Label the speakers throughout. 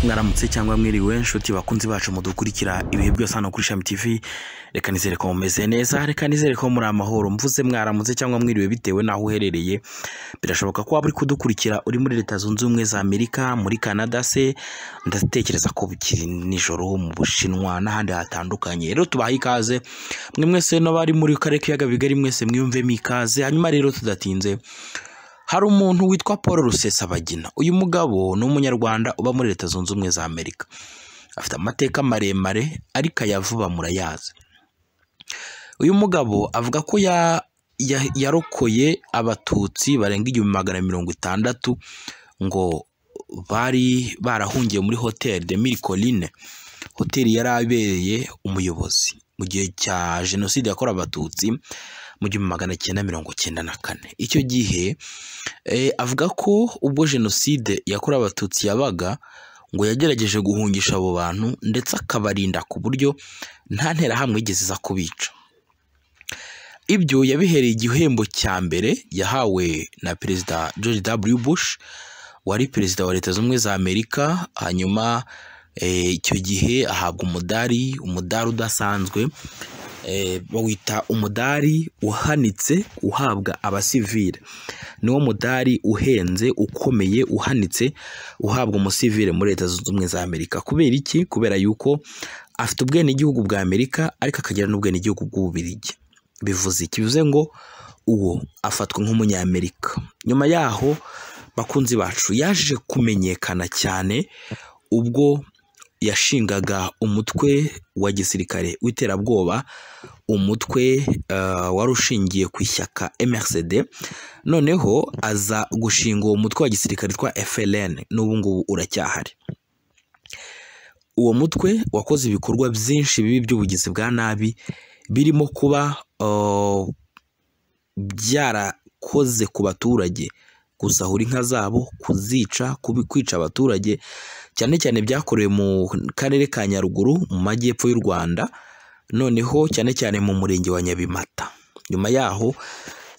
Speaker 1: mwaramutse cyangwa mwiriwe inshuti bakunzi bacu mudukurikira ibihe byose hano kuri ishami tv reka nizere ko mumeze neza reka nizere ko muri amahoro mvuze mwaramutse cyangwa mwiriwe bitewe n'aho uherereye birashoboka ko waba uri kudukurikira uri muri leta zunze ubumwe za amerika muri canada se ndatekereza ko bukiri nijoro mu bushinwa n'ahandi hatandukanye rero tubahe ikaze mwe mwese n'abari muri karere k'ibiyaga bigari mwese mwiyumvemo ikaze hanyuma rero tudatinze hari umuntu witwa paul rusesabagina uyu mugabo ni umunyarwanda uba muri leta zunze ubumwe za amerika afite amateka maremare ariko aya vuba murayazi uyu mugabo avuga ko ya- ya- yarokoye abatutsi barenga igihumbi magana mirongo itandatu ngo bari barahungiye muri hoteli de mille colline hoteli yari abereye umuyobozi mu gihe cya jenoside yakorewe abatutsi mu gihumbi magana cyenda mirongo cyenda na kane icyo gihe Eh, avuga ko ubwo jenoside yakorewe abatutsi yabaga ngo yagerageje guhungisha abo bantu ndetse akabarinda ku buryo nta nterahamwe yigeze iza kubica ibyo yabihereye igihembo cya mbere yahawe na perezida george w bush wari perezida wa leta zunze ubumwe za amerika hanyuma eh, icyo gihe ahabwa umudari umudari udasanzwe eh, bawita umudari uhanitse uhabwa abasivile niwo mudari uhenze ukomeye uhanitse uhabwa umusivile muri leta zunze ubumwe za amerika kubera iki kubera yuko afite ubwenegihugu bwa amerika ariko akagira n'ubwenegihugu bw'ububirigi bivuze iki bivuze ngo uwo afatwa nk'umunyamerika nyuma yaho bakunzi bacu yaje kumenyekana cyane ubwo yashingaga umutwe wa gisirikare w'iterabwoba umutwe eh, wari ushingiye ku ishyaka MRCD noneho aza gushinga uwo mutwe wa gisirikare twa FLN n'ubu ngubu uracyahari uwo mutwe wakoze ibikorwa byinshi bibi by'ubugizi bwa nabi birimo kuba eh, byarakoze ku baturage gusahura inka zabo kuzica kubi- kwica abaturage cyane cyane byakorewe mu karere ka Nyaruguru mu majyepfo y'u Rwanda noneho cyane cyane mu murenge wa Nyabimata nyuma yaho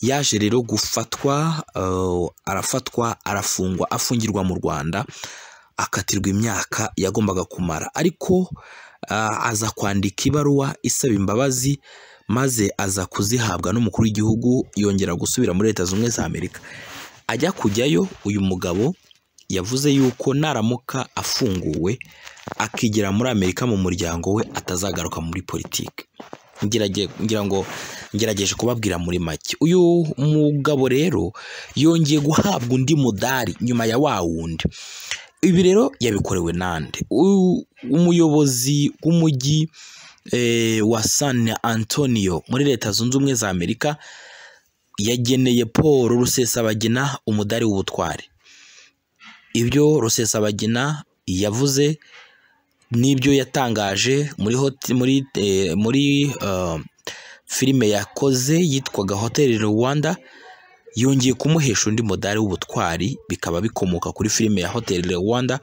Speaker 1: yaje rero gufatwa eh, arafatwa arafungwa afungirwa mu Rwanda akatirwa imyaka yagombaga kumara ariko ah, aza kwandika ibaruwa isaba imbabazi maze aza kuzihabwa n'umukuru w'igihugu yongera gusubira muri leta zunze ubumwe za Amerika ajya kujyayo uyu mugabo yavuze yuko naramuka afunguwe akigira muri Amerika mu muryango we atazagaruka muri politiki ngerage- ngira ngo ngerageje kubabwira muri make uyu mugabo rero yongeye guhabwa undi mudari nyuma ya wa wundi ibi rero yabikorewe nande U- umuyobozi w'umujyi eh, wa san antonio muri leta zunze ubumwe za amerika yageneye paul rusesabagina umudari w'ubutwari ibyo rusesabagina yavuze n'ibyo yatangaje muri hoti, muri eh, muri eh, filime yakoze yitwaga Hotel Rwanda yongeye kumuhesha undi mudari w'ubutwari bikaba bikomoka kuri filime ya Hotel Rwanda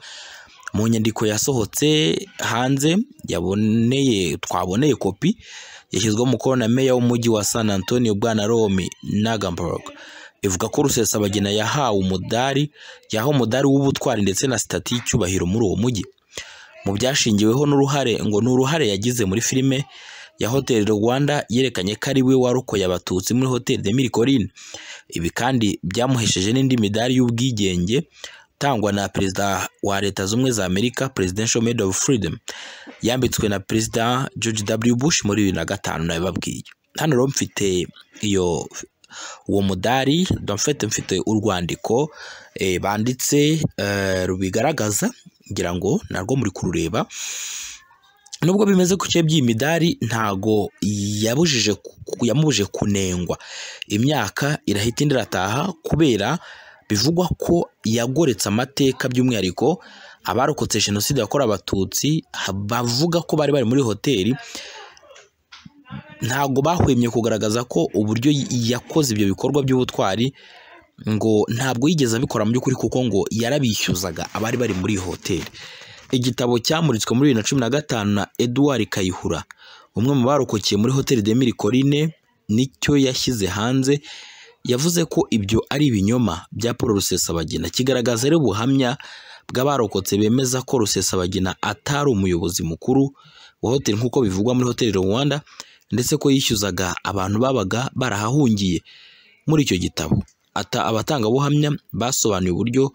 Speaker 1: mu nyandiko yasohotse hanze yaboneye twaboneye kopi yashyizweho umukono na meya w'umujyi wa San Antonio Bwana Romy Nagamburg ivuga ko Rusesabagina yahawe umudari yahawe umudari w'ubutwari ndetse na sitati y'icyubahiro muri uwo mujyi mu byashingiweho n'uruhare ngo ni uruhare yagize muri filime ya Hotel Rwanda yerekanye ko ari we warokoye abatutsi muri Hotel de Mille Collines ibi kandi byamuhesheje n'indi midari y'ubwigenge itangwa na perezida wa leta z'ubumwe za Amerika Presidential Medal of Freedom yambitswe na perezida George W Bush muri bibiri na gatanu nabibabwiye hano rero mfite iyo uwo mudari mfite mfite urwandiko eh, banditse eh, rubigaragaza ngira ngo narwo muri kurureba nubwo bimeze ku by'iyi midari ntago yabujije ku- yamubuje kunengwa imyaka irahita indi irataha kubera bivugwa ko yagoretse amateka by'umwihariko abarokotse jenoside yakorewe abatutsi ha- bavuga ko bari bari muri hoteli ntago bahwemye kugaragaza ko uburyo yakoze ibyo bikorwa by'ubutwari ngo ntabwo yigeze abikora mu by'ukuri kuko ngo yarabishyuzaga abari bari muri iyi hoteli igitabo cyamuritswe muri bibiri na cumi na gatanu na Edouard Kayihura umwe mu barokokeye muri hoteli de Mille Collines nicyo yashyize hanze yavuze ko ibyo ari ibinyoma bya Paul Rusesabagina kigaragaza rero ubuhamya bw'abarokotse bemeza ko Rusesabagina atari umuyobozi mukuru wa hoteli nk'uko bivugwa muri hoteli Rwanda ndetse ko yishyuzaga abantu babaga barahahungiye muri icyo gitabo ata abatangabuhamya basobanuye uburyo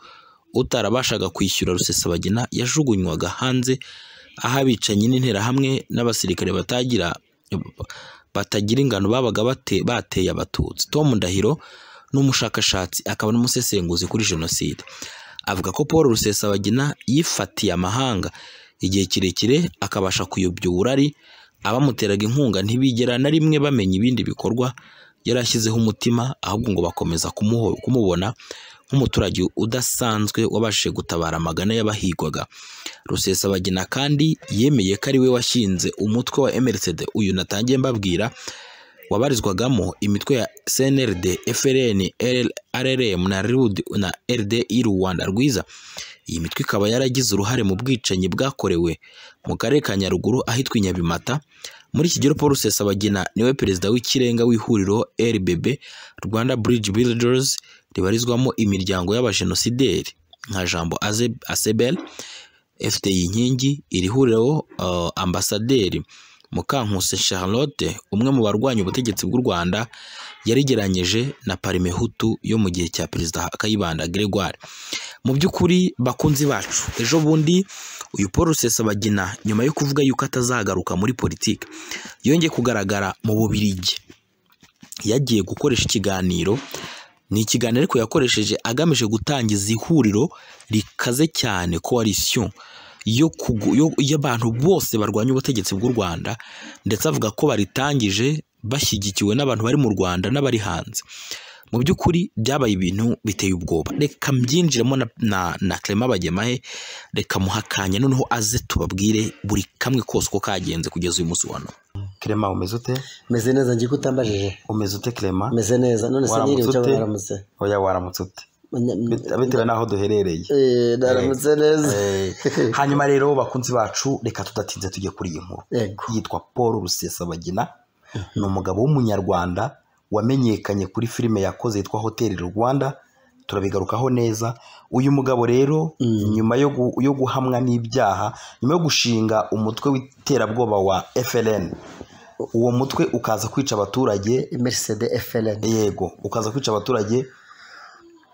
Speaker 1: utarabashaga kwishyura Rusesabagina yajugunywaga hanze aho abicanyi n'interahamwe n'abasirikare batagira batagira ingano babaga bate- bateye abatutsi tom ndahiro ni umushakashatsi akaba n'umusesenguzi kuri jenoside avuga ko paul rusesabagina yifatiye amahanga igihe kirekire akabasha kuyobya uburari abamuteraga inkunga ntibigera na rimwe bamenya ibindi bikorwa yari ashyizeho umutima ahubwo ngo bakomeza kumuho- kumubona nk'umuturage udasanzwe wabashije gutabara amagana y'abahigwaga rusesabagina kandi yemeye ko ari we washinze umutwe wa emerisede uyu natangiye mbabwira wabarizwagamo imitwe ya cnrd frn rrm na rud na rdi rwanda rwiza iyi mitwe ikaba yaragize uruhare mu bwicanyi bwakorewe mu karere ka nyaruguru ahitwa i nyabimata muri iki gihe paul rusesabagina niwe perezida w'ikirenga w'ihuriro rbb rwanda bridge builders ribarizwamo imiryango y'abajenosideri nka jambo Aze- asebel FDI Inkingi iri huriro uh, ambasaderi Mukankuse Charlotte umwe mu barwanya ubutegetsi bw'u Rwanda yarigeranyije na Parme Hutu yo mu gihe cya Perezida Kayibanda Gregoire mu by'ukuri bakunzi bacu ejo bundi uyu Paul Rusesabagina nyuma yo kuvuga yuko atazagaruka muri politiki yongeye kugaragara mu Bubiligi yagiye gukoresha ikiganiro ni ikiganiro ariko yakoresheje agamije gutangiza ihuriro rikaze cyane coalition yo kugu- yo- y'abantu bose barwanya ubutegetsi bw'u Rwanda ndetse avuga ko baritangije bashyigikiwe n'abantu bari mu Rwanda n'abari hanze mu by'ukuri byabaye ibintu biteye ubwoba reka mbyinjiremo na, na, na Clement Bagemahe reka muhakanya noneho aze tubabwire buri kamwe kose uko kagenze kugeza uyu munsi wa none Clement umeze ute
Speaker 2: meze neza ngiye utambajije
Speaker 1: umeze ute Clement
Speaker 2: meze neza none se
Speaker 3: Waramutse
Speaker 2: niriwe icyo
Speaker 3: ute?
Speaker 2: baramutse
Speaker 3: oya waramutse ute Bit-
Speaker 2: N-
Speaker 3: bitewe n'aho duherereye
Speaker 2: Eh, naramutse neza
Speaker 3: Eh, hanyuma rero bakunzi bacu reka tudatinze tujye kuri iyi nkuru
Speaker 2: yego
Speaker 3: yitwa paul rusesabagina ni umugabo w'umunyarwanda wamenyekanye kuri filime yakoze yitwa hoteli rwanda turabigarukaho neza uyu mugabo rero
Speaker 2: Mm.
Speaker 3: nyuma yo, gu, yo guhamwa n'ibyaha nyuma yo gushinga umutwe w'iterabwoba wa frn uwo mutwe ukaza kwica abaturage
Speaker 2: mercede frn
Speaker 3: yego ukaza kwica abaturage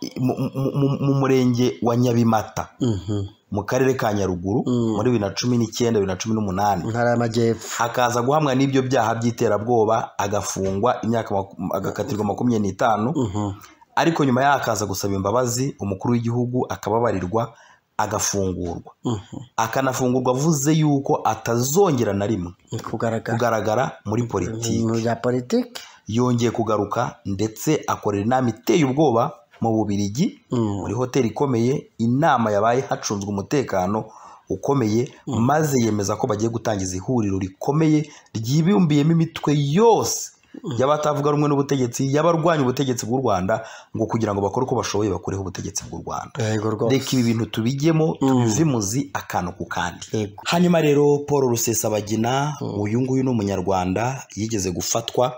Speaker 3: i- mu- mu- mu- mu murenge wa nyabimata
Speaker 2: Mhm.
Speaker 3: mu karere ka nyaruguru
Speaker 2: Mm.
Speaker 3: muri bibiri na cumi n'icyenda bibiri na cumi n'umunani
Speaker 2: ntara y'amajyepfo
Speaker 3: akaza guhamwa n'ibyo byaha by'iterabwoba agafungwa imyaka maku- agakatirwa makumyabiri n'itanu
Speaker 2: Mhm.
Speaker 3: ariko nyuma yaho akaza gusaba imbabazi umukuru w'igihugu akababarirwa agafungurwa
Speaker 2: Mhm.
Speaker 3: akanafungurwa avuze yuko atazongera na rimwe
Speaker 2: Ni kugaragara
Speaker 3: kugaragara muri politiki
Speaker 2: mu bya politiki
Speaker 3: yongeye kugaruka ndetse akorera inama iteye ubwoba mu Bubiligi
Speaker 2: Mm.
Speaker 3: muri hoteli ikomeye inama yabaye hacunzwe umutekano ukomeye maze yemeza ko bagiye gutangiza ihuriro rikomeye ryibumbiyemo imitwe yose y'abatavuga rumwe n'ubutegetsi y'abarwanya ubutegetsi bw'u Rwanda ngo kugira ngo bakore uko bashoboye bakureho ubutegetsi bw'u Rwanda
Speaker 2: yego rwose
Speaker 3: reka ibi bintu tubijyemo tubivimuzi akantu ku kandi
Speaker 2: yego
Speaker 3: hanyuma rero paul rusesabagina uyu nguyu ni umunyarwanda yigeze gufatwa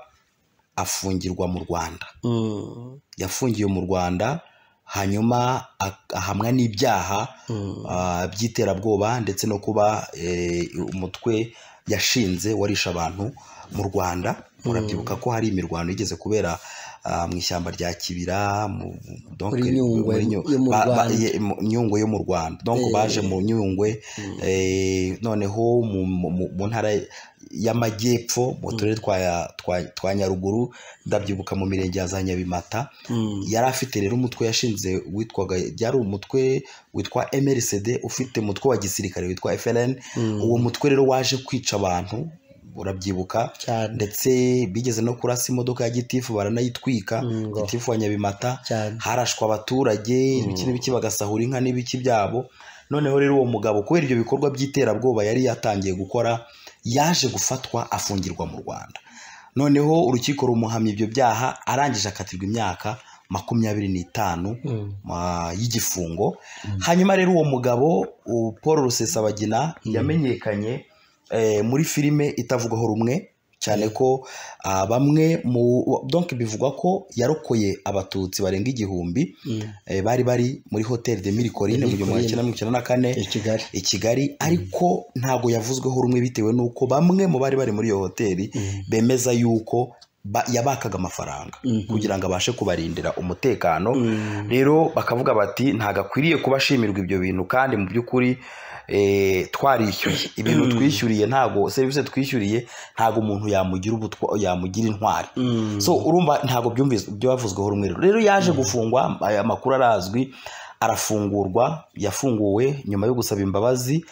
Speaker 3: afungirwa mu rwanda
Speaker 2: Mm.
Speaker 3: yafungiwe mu rwanda hanyuma a- ahamwa n'ibyaha
Speaker 2: Mm.
Speaker 3: ah, by'iterabwoba ndetse no kuba eh, umutwe yashinze warisha abantu mu rwanda murabyibuka ko hari imirwano yigeze kubera ah, mu ishyamba rya kibira mu- donc-
Speaker 2: Muri Nyungwe
Speaker 3: muri Nyu-
Speaker 2: yo mu
Speaker 3: ba- ba-
Speaker 2: Rwanda.
Speaker 3: ye- mu- nyungwe yo mu rwanda donc
Speaker 2: Eh.
Speaker 3: baje mu nyungwe
Speaker 2: Mm.
Speaker 3: Eh, noneho mu, mu, mu- mu ntara y'amajyepfo mu turere twa, twa, twa nyaruguru ndabyibuka mu mirenge ya za nyabimata
Speaker 2: Mm.
Speaker 3: yari afite rero umutwe yashinze witwaga byari umutwe witwa mrcd ufite umutwe wa gisirikare witwa frn
Speaker 2: Mm.
Speaker 3: uwo mutwe rero waje kwica abantu urabyibuka
Speaker 2: cyane
Speaker 3: ndetse bigeze no kurasa imodoka ya gitifu baranayitwika
Speaker 2: Mm, ngo.
Speaker 3: gitifu wa nyabimata
Speaker 2: cyane
Speaker 3: harashwa abaturage ibiki n'ibiki bagasahura inka n'ibiki byabo noneho rero uwo mugabo kubera ibyo bikorwa by'iterabwoba yari yatangiye gukora yaje gufatwa afungirwa mu rwanda noneho urukiko rumuhamya ibyo byaha arangije akatirwa imyaka makumyabiri n'itanu
Speaker 2: Mm.
Speaker 3: ah, y'igifungo hanyuma rero uwo mugabo u- paul rusesabagina yamenyekanye eh, muri filime itavugaho rumwe cyane ko ah, bamwe mu donc bivugwa ko yarokoye abatutsi barenga igihumbi eh, bari bari muri hoteli de mirikorine mu gihumbi magana cyenda mirongo icyenda na kane
Speaker 2: i kigali
Speaker 3: i Kigali ariko ntabwo yavuzweho rumwe bitewe n'uko bamwe mu bari bari muri iyo hoteli bemeza yuko ba- yabakaga amafaranga
Speaker 2: Mhm.
Speaker 3: kugira ngo abashe kubarindira umutekano
Speaker 2: Mm.
Speaker 3: rero bakavuga bati ntabwo akwiriye kuba ashimirwa ibyo bintu kandi mu by'ukuri eh, twarishyuye ibintu twishyuriye ntabwo serivisi twishyuriye ntabwo umuntu yamugira ubutwa yamugira intwari
Speaker 2: Mm.
Speaker 3: so urumva ntabwo byumvise byavuzweho rumwe rero rero yaje gufungwa aya makuru arazwi arafungurwa yafunguwe nyuma yo gusaba imbabazi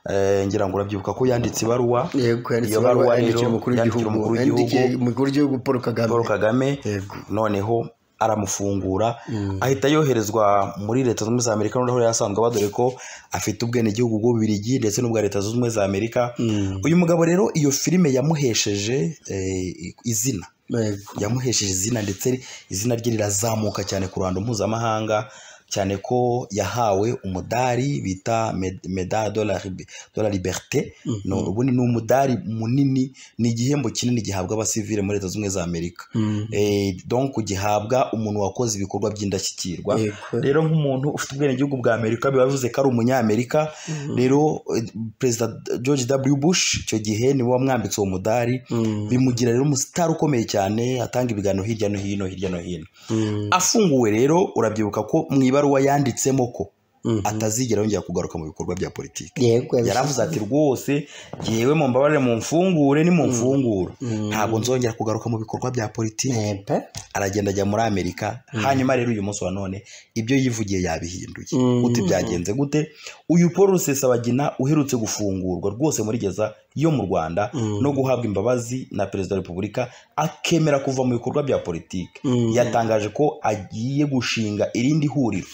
Speaker 3: eh, ngira ngo urabyibuka ko yanditse ibaruwa
Speaker 2: yego yanditse
Speaker 3: iyo
Speaker 2: ibaruwa
Speaker 3: baruwa
Speaker 2: yandikiye
Speaker 3: rero
Speaker 2: umukuru
Speaker 3: yandikira
Speaker 2: w'igihugu
Speaker 3: umukuru w'igihugu.
Speaker 2: yandikiye umukuru w'igihugu paul kagame
Speaker 3: paul kagame
Speaker 2: yego
Speaker 3: noneho aramufungura
Speaker 2: Mm.
Speaker 3: ahita yoherezwa muri leta zunze ubumwe za amerika noneho yari asanzwe aba dore ko afite ubwenegihugu bw'ububirigi ndetse n'ubwa leta zunze ubumwe za amerika
Speaker 2: Mm.
Speaker 3: uyu mugabo rero iyo filime yamuhesheje eh, izina
Speaker 2: yego
Speaker 3: yamuhesheje izina ndetse izina rye rirazamuka cyane ku ruhando mpuzamahanga cyane ko yahawe umudari bita med- medal de la Lib- de la liberté
Speaker 2: Mhm.
Speaker 3: No, ubundi ni umudari munini ni igihembo kinini gihabwa abasivile muri leta zunze ubumwe za amerika
Speaker 2: Mm.
Speaker 3: Eh, donc gihabwa umuntu wakoze ibikorwa by'indashyikirwa
Speaker 2: yego
Speaker 3: rero nk'umuntu ufite ubwenegihugu bwa amerika biba bivuze ko ari umunyamerika rero eh, perezida george w bush icyo gihe niwe wamwambitse uwo mudari
Speaker 2: Mm.
Speaker 3: bimugira rero umusitari ukomeye cyane atanga ibiganiro hirya no hino hirya no hino
Speaker 2: Mm.
Speaker 3: afunguwe rero urabyibuka ko mu ibaruwa yanditsemo ko
Speaker 2: Mhm.
Speaker 3: atazigera yongera kugaruka mu bikorwa bya politiki
Speaker 2: yego
Speaker 3: yaravuze ati rwose yewe mu mbabarire mu mfungure ni mu mfungura
Speaker 2: Mm.
Speaker 3: ntabwo nzongera kugaruka mu bikorwa bya politiki
Speaker 2: Yego.
Speaker 3: aragenda ajya muri amerika hanyuma rero uyu munsi wa none ibyo yivugiye yabihinduye
Speaker 2: Mm.
Speaker 3: uti byagenze gute uyu paul rusesabagina uherutse gufungurwa rwose muri gereza yo mu rwanda
Speaker 2: Mm.
Speaker 3: no guhabwa imbabazi na perezida wa repubulika akemera kuva mu bikorwa bya politiki
Speaker 2: Mm.
Speaker 3: yatangaje ko agiye gushinga irindi huriro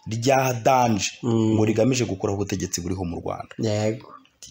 Speaker 3: rya danje
Speaker 2: Mm.
Speaker 3: ngo rigamije gukuraho ubutegetsi buriho mu rwanda
Speaker 2: yego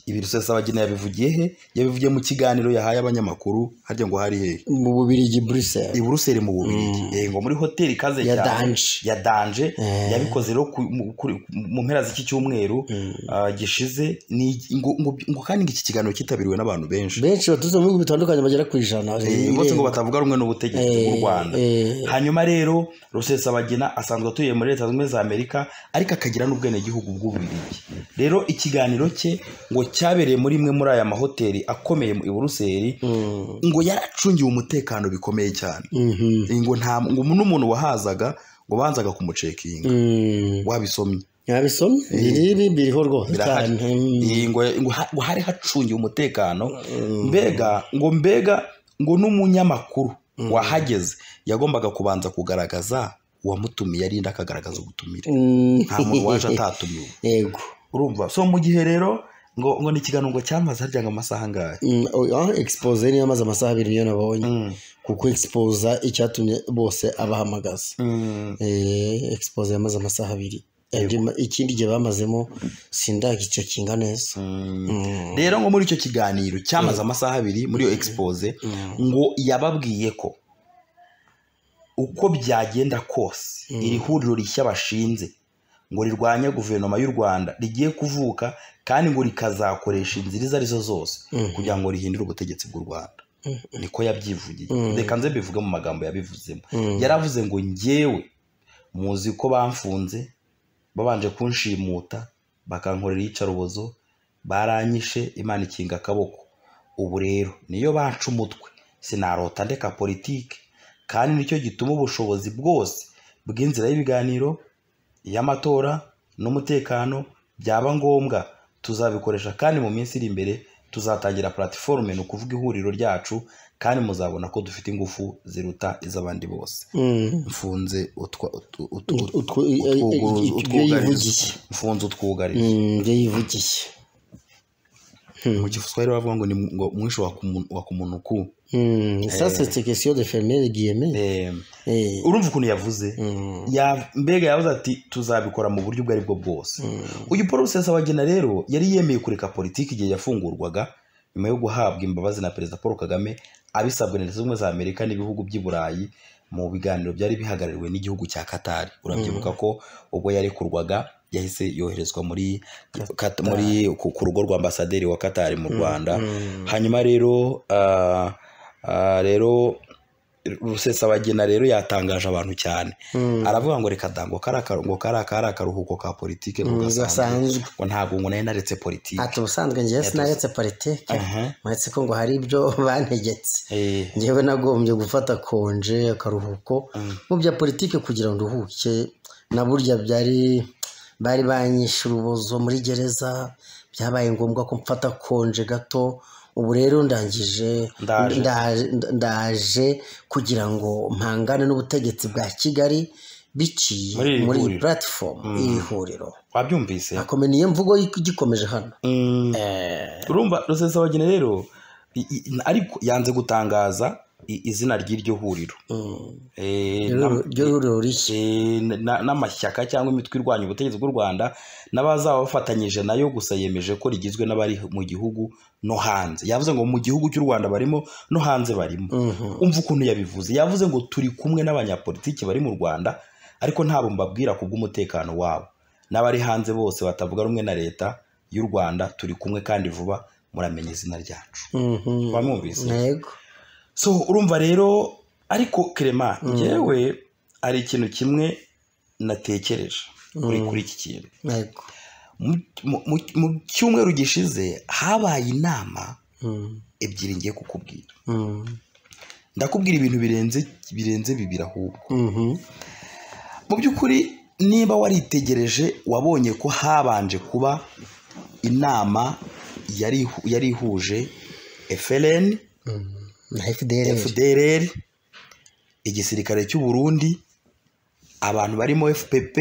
Speaker 3: ibi rusesabagina yabivugiye he yabivugiye mu kiganiro yahaye abanyamakuru harya ngo hari hehe
Speaker 2: mu bubirigi buruseli
Speaker 3: i buruseli mu bubirigi Eh, ngo muri hoteli ikaze
Speaker 2: ya
Speaker 3: cyane
Speaker 2: danje
Speaker 3: ya danje
Speaker 2: Eh.
Speaker 3: yabikoze rero ku- mu- kuri- mu mpera z'iki cyumweru ah, gishize ni ngo- ngo- ngo kandi iki kiganiro cyitabiriwe n'abantu benshi
Speaker 2: benshi baturutse mu bihugu bitandukanye bagera ku ijana
Speaker 3: Eh, bose ngo batavuga rumwe n'ubutegetsi bw'u Rwanda
Speaker 2: Eh,
Speaker 3: hanyuma rero rusesabagina asanzwe atuye muri leta zunze ubumwe za amerika ariko akagira n'ubwenegihugu bw'ububirigi rero ikiganiro cye ngo cyabereye muri imwe muri aya mahoteli akomeye i buruseli
Speaker 2: Mm.
Speaker 3: ngo yaracungiwe umutekano bikomeye cyane
Speaker 2: Mhm.
Speaker 3: Eh, ngo nta ngo n'umuntu wahazaga ngo banzaga kumucekinga
Speaker 2: Mm.
Speaker 3: wabisomye
Speaker 2: yabisomye biribi biriho rwose
Speaker 3: birahari.
Speaker 2: cyane Mm.
Speaker 3: Iyi ngo ngo ha- ngo hari hacungiwe umutekano mbega ngo mbega ngo n'umunyamakuru wahageze yagombaga kubanza kugaragaza uwamutumiye arinda akagaragaza ubutumire
Speaker 2: Mm.
Speaker 3: nta muntu waje atatumiwe
Speaker 2: yego
Speaker 3: urumva so mu gihe rero ngo ngo ni ikiganiro ngo cyamaze harya ngo amasaha angahe
Speaker 2: Mm, oh, ah, expose niyo amaze amasaha abiri niyo nabonye
Speaker 3: Mm.
Speaker 2: kuko expose icyatumye bose abahamagaza Eh, expose yamaze amasaha abiri Andi ma- ikindi gihe bamazemo sindagicekinga neza
Speaker 3: Mm.
Speaker 2: Mm.
Speaker 3: rero ngo muri icyo kiganiro cyamaze amasaha abiri muri iyo expose
Speaker 2: Mm.
Speaker 3: ngo yababwiye ko uko byagenda kose
Speaker 2: Mm.
Speaker 3: iri huriro rishya bashinze ngo rirwanye guverinoma y'u rwanda rigiye kuvuka kandi ngo rikazakoresha inzira izo arizo zose
Speaker 2: Mm.
Speaker 3: kugira ngo rihindure ubutegetsi bw'u rwanda niko yabyivugiye
Speaker 2: Mm.
Speaker 3: reka nze mbivuge mu magambo yabivuzemo
Speaker 2: Mm.
Speaker 3: yaravuze ngo njyewe muzi ko bamfunze babanje kunshimuta bakankorera iyicarubozo baranyishe imana ikinga akaboko ubu rero niyo banca umutwe sinarota ndeka politiki kandi nicyo gituma ubushobozi bwose bw'inzira y'ibiganiro iy'amatora n'umutekano byaba ngombwa tuzabikoresha kandi mu minsi iri imbere tuzatangira platiforume ni ukuvuga ihuriro ryacu kandi muzabona ko dufite ingufu ziruta iz'abandi bose
Speaker 2: Mm.
Speaker 3: mfunze utwa utu- utu-
Speaker 2: Ut- utwo-
Speaker 3: utwugarizo-
Speaker 2: i- i- i- ibyo yivugiye.
Speaker 3: mfunze utwugarizo
Speaker 2: Mm, ibyo yivugiye
Speaker 3: mu giswahili bavuga ngo ni mu- ngo mwisho wa kumu- wa kumunuku
Speaker 2: Mm. ça c'est question de fermer les guillemets
Speaker 3: Eh,
Speaker 2: Eh,
Speaker 3: urumva ukuntu yavuze
Speaker 2: mm.
Speaker 3: Ya- mbega yavuze ati tuzabikora mu buryo ubwo ari bwo bwose uyu paul rusesabagina rero yari yemeye kureka politiki igihe yafungurwaga nyuma yo guhabwa imbabazi na perezida paul kagame abisabwe na leta zunze ubumwe za amerika n'ibihugu by'i burayi mu biganiro byari bihagarariwe n'igihugu cya katari urabyibuka ko ubwo yarekurwaga yahise yoherezwa muri Kat- muri ku ku rugo rwa ambasaderi wa katari mu rwanda
Speaker 2: Mm.
Speaker 3: hanyuma rero ah, Ah, rero rusesabagina rero yatangaje abantu cyane aravuga ngo reka da ngo kariya karu- ngo kariya kari akaruhuko ka politiki ngo
Speaker 2: Mm,
Speaker 3: gasanzwe
Speaker 2: gasanzwe.
Speaker 3: ngo ntabwo ngo nari naretse politiki
Speaker 2: ati ubusanzwe ngewe sinaretse politike
Speaker 3: Aha.
Speaker 2: muretse ko ngo hari ibyo bantegetse
Speaker 3: Eh,
Speaker 2: ngewe nagombye gufata konje akaruhuko mu bya politike kugira ngo nduhuke na burya byari bari banyishe urubozo muri gereza byabaye ngombwa ko mfata konje gato ubu rero ndangije
Speaker 3: Ndaje.
Speaker 2: nda- ndaje kugira ngo mpangane n'ubutegetsi bwa kigali biciye
Speaker 3: Muri iri
Speaker 2: muri iyi
Speaker 3: huriro.
Speaker 2: puratifomu iri huriro
Speaker 3: wabyumvise
Speaker 2: akome niyo mvugo igikomeje hano
Speaker 3: Mm. urumva rusesabagina rero i- i- ariko yanze gutangaza i- izina ry'iryo huriro
Speaker 2: Mm.
Speaker 3: Eh,
Speaker 2: Ryo
Speaker 3: na-
Speaker 2: ryo huriro rishya
Speaker 3: eh, na- n'amashyaka cyangwa imitwe irwanya ubutegetsi bw'u rwanda n'abazaba bafatanyije nayo gusa yemeje ko rigizwe n'abari mu gihugu no hanze yavuze ngo mu gihugu cy'u rwanda barimo no hanze barimo
Speaker 2: Mhm.
Speaker 3: umva ukuntu yabivuze yavuze ngo turi kumwe n'abanyapolitiki bari mu rwanda ariko ntabwo mbabwira ku bw'umutekano wabo n'abari hanze bose batavuga rumwe na leta y'u rwanda turi kumwe kandi vuba muramenya izina ryacu
Speaker 2: Mhm.
Speaker 3: Wamwumvise?
Speaker 2: yego
Speaker 3: so urumva rero ariko kerema njyewe hari ikintu kimwe natekereje kuri kuri iki kintu
Speaker 2: yego
Speaker 3: Mu- mu- mu- mu cyumweru gishize habaye inama
Speaker 2: Mm.
Speaker 3: ebyiri ngiye kukubwira
Speaker 2: Mm.
Speaker 3: ndakubwira ibintu birenze birenze bibiri ahubwo
Speaker 2: Mhm.
Speaker 3: mu by'ukuri niba waritegereje wabonye ko habanje kuba inama yari ihu- yari ihuje FLN,
Speaker 2: na FDL
Speaker 3: FDLR, igisirikare cy'u Burundi abantu barimo FPP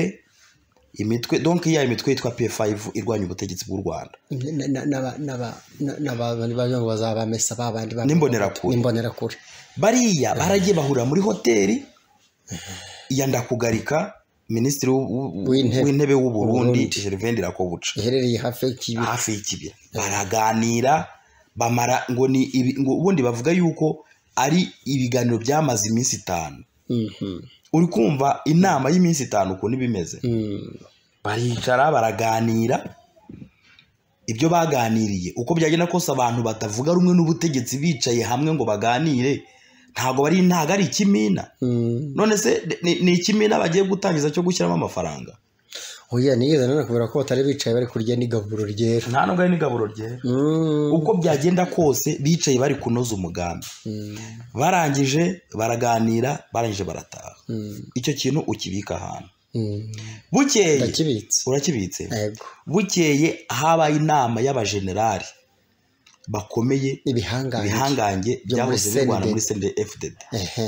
Speaker 3: imitwe donc ya imitwe yitwa P5 irwanya ubutegetsi bw'u Rwanda
Speaker 2: n'abantu bazabamesa babandi ba-
Speaker 3: N'imbonerakure.
Speaker 2: n'imbonerakure
Speaker 3: bariya baragiye bahurira muri hoteli ya ndakugarika minisitiri w'u- w'u-
Speaker 2: W'intebe.
Speaker 3: w'intebe w'u Burundi
Speaker 2: Burundi.
Speaker 3: Gervain Rakobuca
Speaker 2: iherereye hafi y'ikibi
Speaker 3: hafi y'ikibira baraganira bamara ngo ni ibi- ngo ubundi bavuga yuko ari ibiganiro byamaze iminsi itanu
Speaker 2: Mhm.
Speaker 3: uri kumva inama y'iminsi itanu ukuntu iba imeze
Speaker 2: Mm.
Speaker 3: baricara baraganira ibyo baganiriye uko byagenda kose abantu batavuga rumwe n'ubutegetsi bicaye hamwe ngo baganire ntabwo bari ntabwo ari ikimina
Speaker 2: Mm.
Speaker 3: none se ni- ni ikimina bagiye gutangiza cyo gushyiramo amafaranga
Speaker 2: oya nigeze nanakubwira ko batari bicaye bari kurya n'igaburo ryera
Speaker 3: nta nubwo ari n'igaburo ryera
Speaker 2: Mm.
Speaker 3: uko byagenda kose bicaye bari kunoza umugambi
Speaker 2: Mm.
Speaker 3: barangije baraganira barangije barataha
Speaker 2: Mm.
Speaker 3: icyo kintu ukibika ahantu
Speaker 2: Mm.
Speaker 3: bukeye
Speaker 2: ndakibitse
Speaker 3: urakibitse
Speaker 2: yego
Speaker 3: bukeye habaye inama y'abajenerali bakomeye
Speaker 2: ibihangange
Speaker 3: ibihangange
Speaker 2: byo muri
Speaker 3: byahoze birwana
Speaker 2: CNDD.
Speaker 3: muri senderi fdd
Speaker 2: Ehe.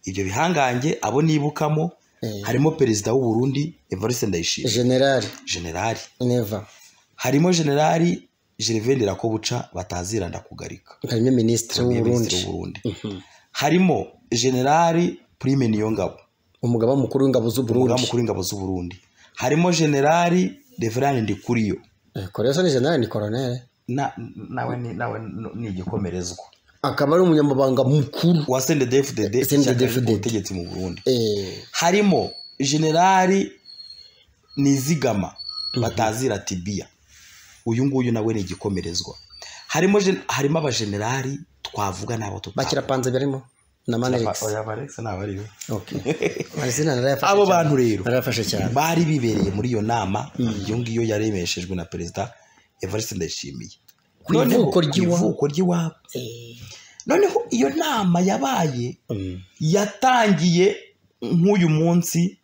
Speaker 3: ibyo bihangange abo nibukamo
Speaker 2: Eh.
Speaker 3: harimo perezida w'u Burundi evariste ndayishimiye
Speaker 2: generali
Speaker 3: generali
Speaker 2: neva
Speaker 3: harimo generali gervain rakobuca bataziranda kugarika
Speaker 2: harimo minisitiri w'uburundi
Speaker 3: minisitiri w'u Burundi harimo generali prime niyongabo
Speaker 2: umugaba mukuru w'ingabo z'uburundi
Speaker 3: umugaba mukuru w'ingabo z'u Burundi harimo generali reverand ndikuriyo
Speaker 2: Eh, koreso ni generali ni koronere
Speaker 3: Na- nawe ni- nawe ni igikomerezwa
Speaker 2: akaba ari umunyamabanga mukuru
Speaker 3: wa senderi fdd
Speaker 2: CNDD-FDD.
Speaker 3: ubutegetsi mu burundi
Speaker 2: Eh,
Speaker 3: harimo generali nizigama batazira tibiya uyu nguyu nawe ni igikomerezwa harimo gen- harimo abagenerali twavuga n'abo tuta-
Speaker 2: bakirapanze barimo na manerix
Speaker 3: Oya, Alex ntabwo ari we.
Speaker 2: Okay. Amazina narayafashe
Speaker 3: abo
Speaker 2: cyane.
Speaker 3: bantu rero
Speaker 2: narayafashe cyane
Speaker 3: bari bibereye muri iyo nama iyo ngiyo yaremeshejwe na perezida evariste ndayishimiye
Speaker 2: Ku ivuko ry'iwabo.
Speaker 3: ku ivuko ry'iwabo
Speaker 2: Eh,
Speaker 3: noneho iyo nama yabaye
Speaker 2: mm,
Speaker 3: yatangiye nk'uyu munsi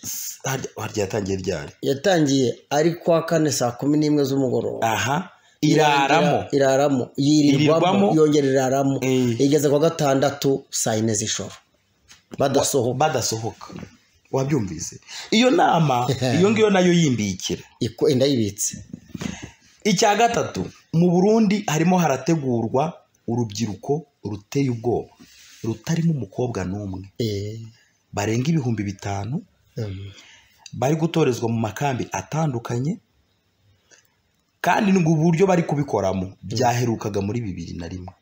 Speaker 3: s- harya harya yatangiye ryari
Speaker 2: yatangiye ari kwa kane saa kumi n'imwe z'umugoroba
Speaker 3: aha iraramo
Speaker 2: iraramo yirirwamo
Speaker 3: Yirirwamo.
Speaker 2: yongera iraramo
Speaker 3: Eh.
Speaker 2: igeze kwa gatandatu saa yine z'ijoro badasohoka
Speaker 3: badasohoka wabyumvise iyo nama iyo ngiyo nayo y'imbikira
Speaker 2: Iko- indayibitse
Speaker 3: icya gatatu mu burundi harimo harategurwa urubyiruko ruteye ubwoba rutarimo umukobwa n'umwe
Speaker 2: Eh,
Speaker 3: barenga ibihumbi bitanu
Speaker 2: mm,
Speaker 3: bari gutorezwa mu makambi atandukanye kandi ngo uburyo bari kubikoramo byaherukaga muri bibiri na rimwe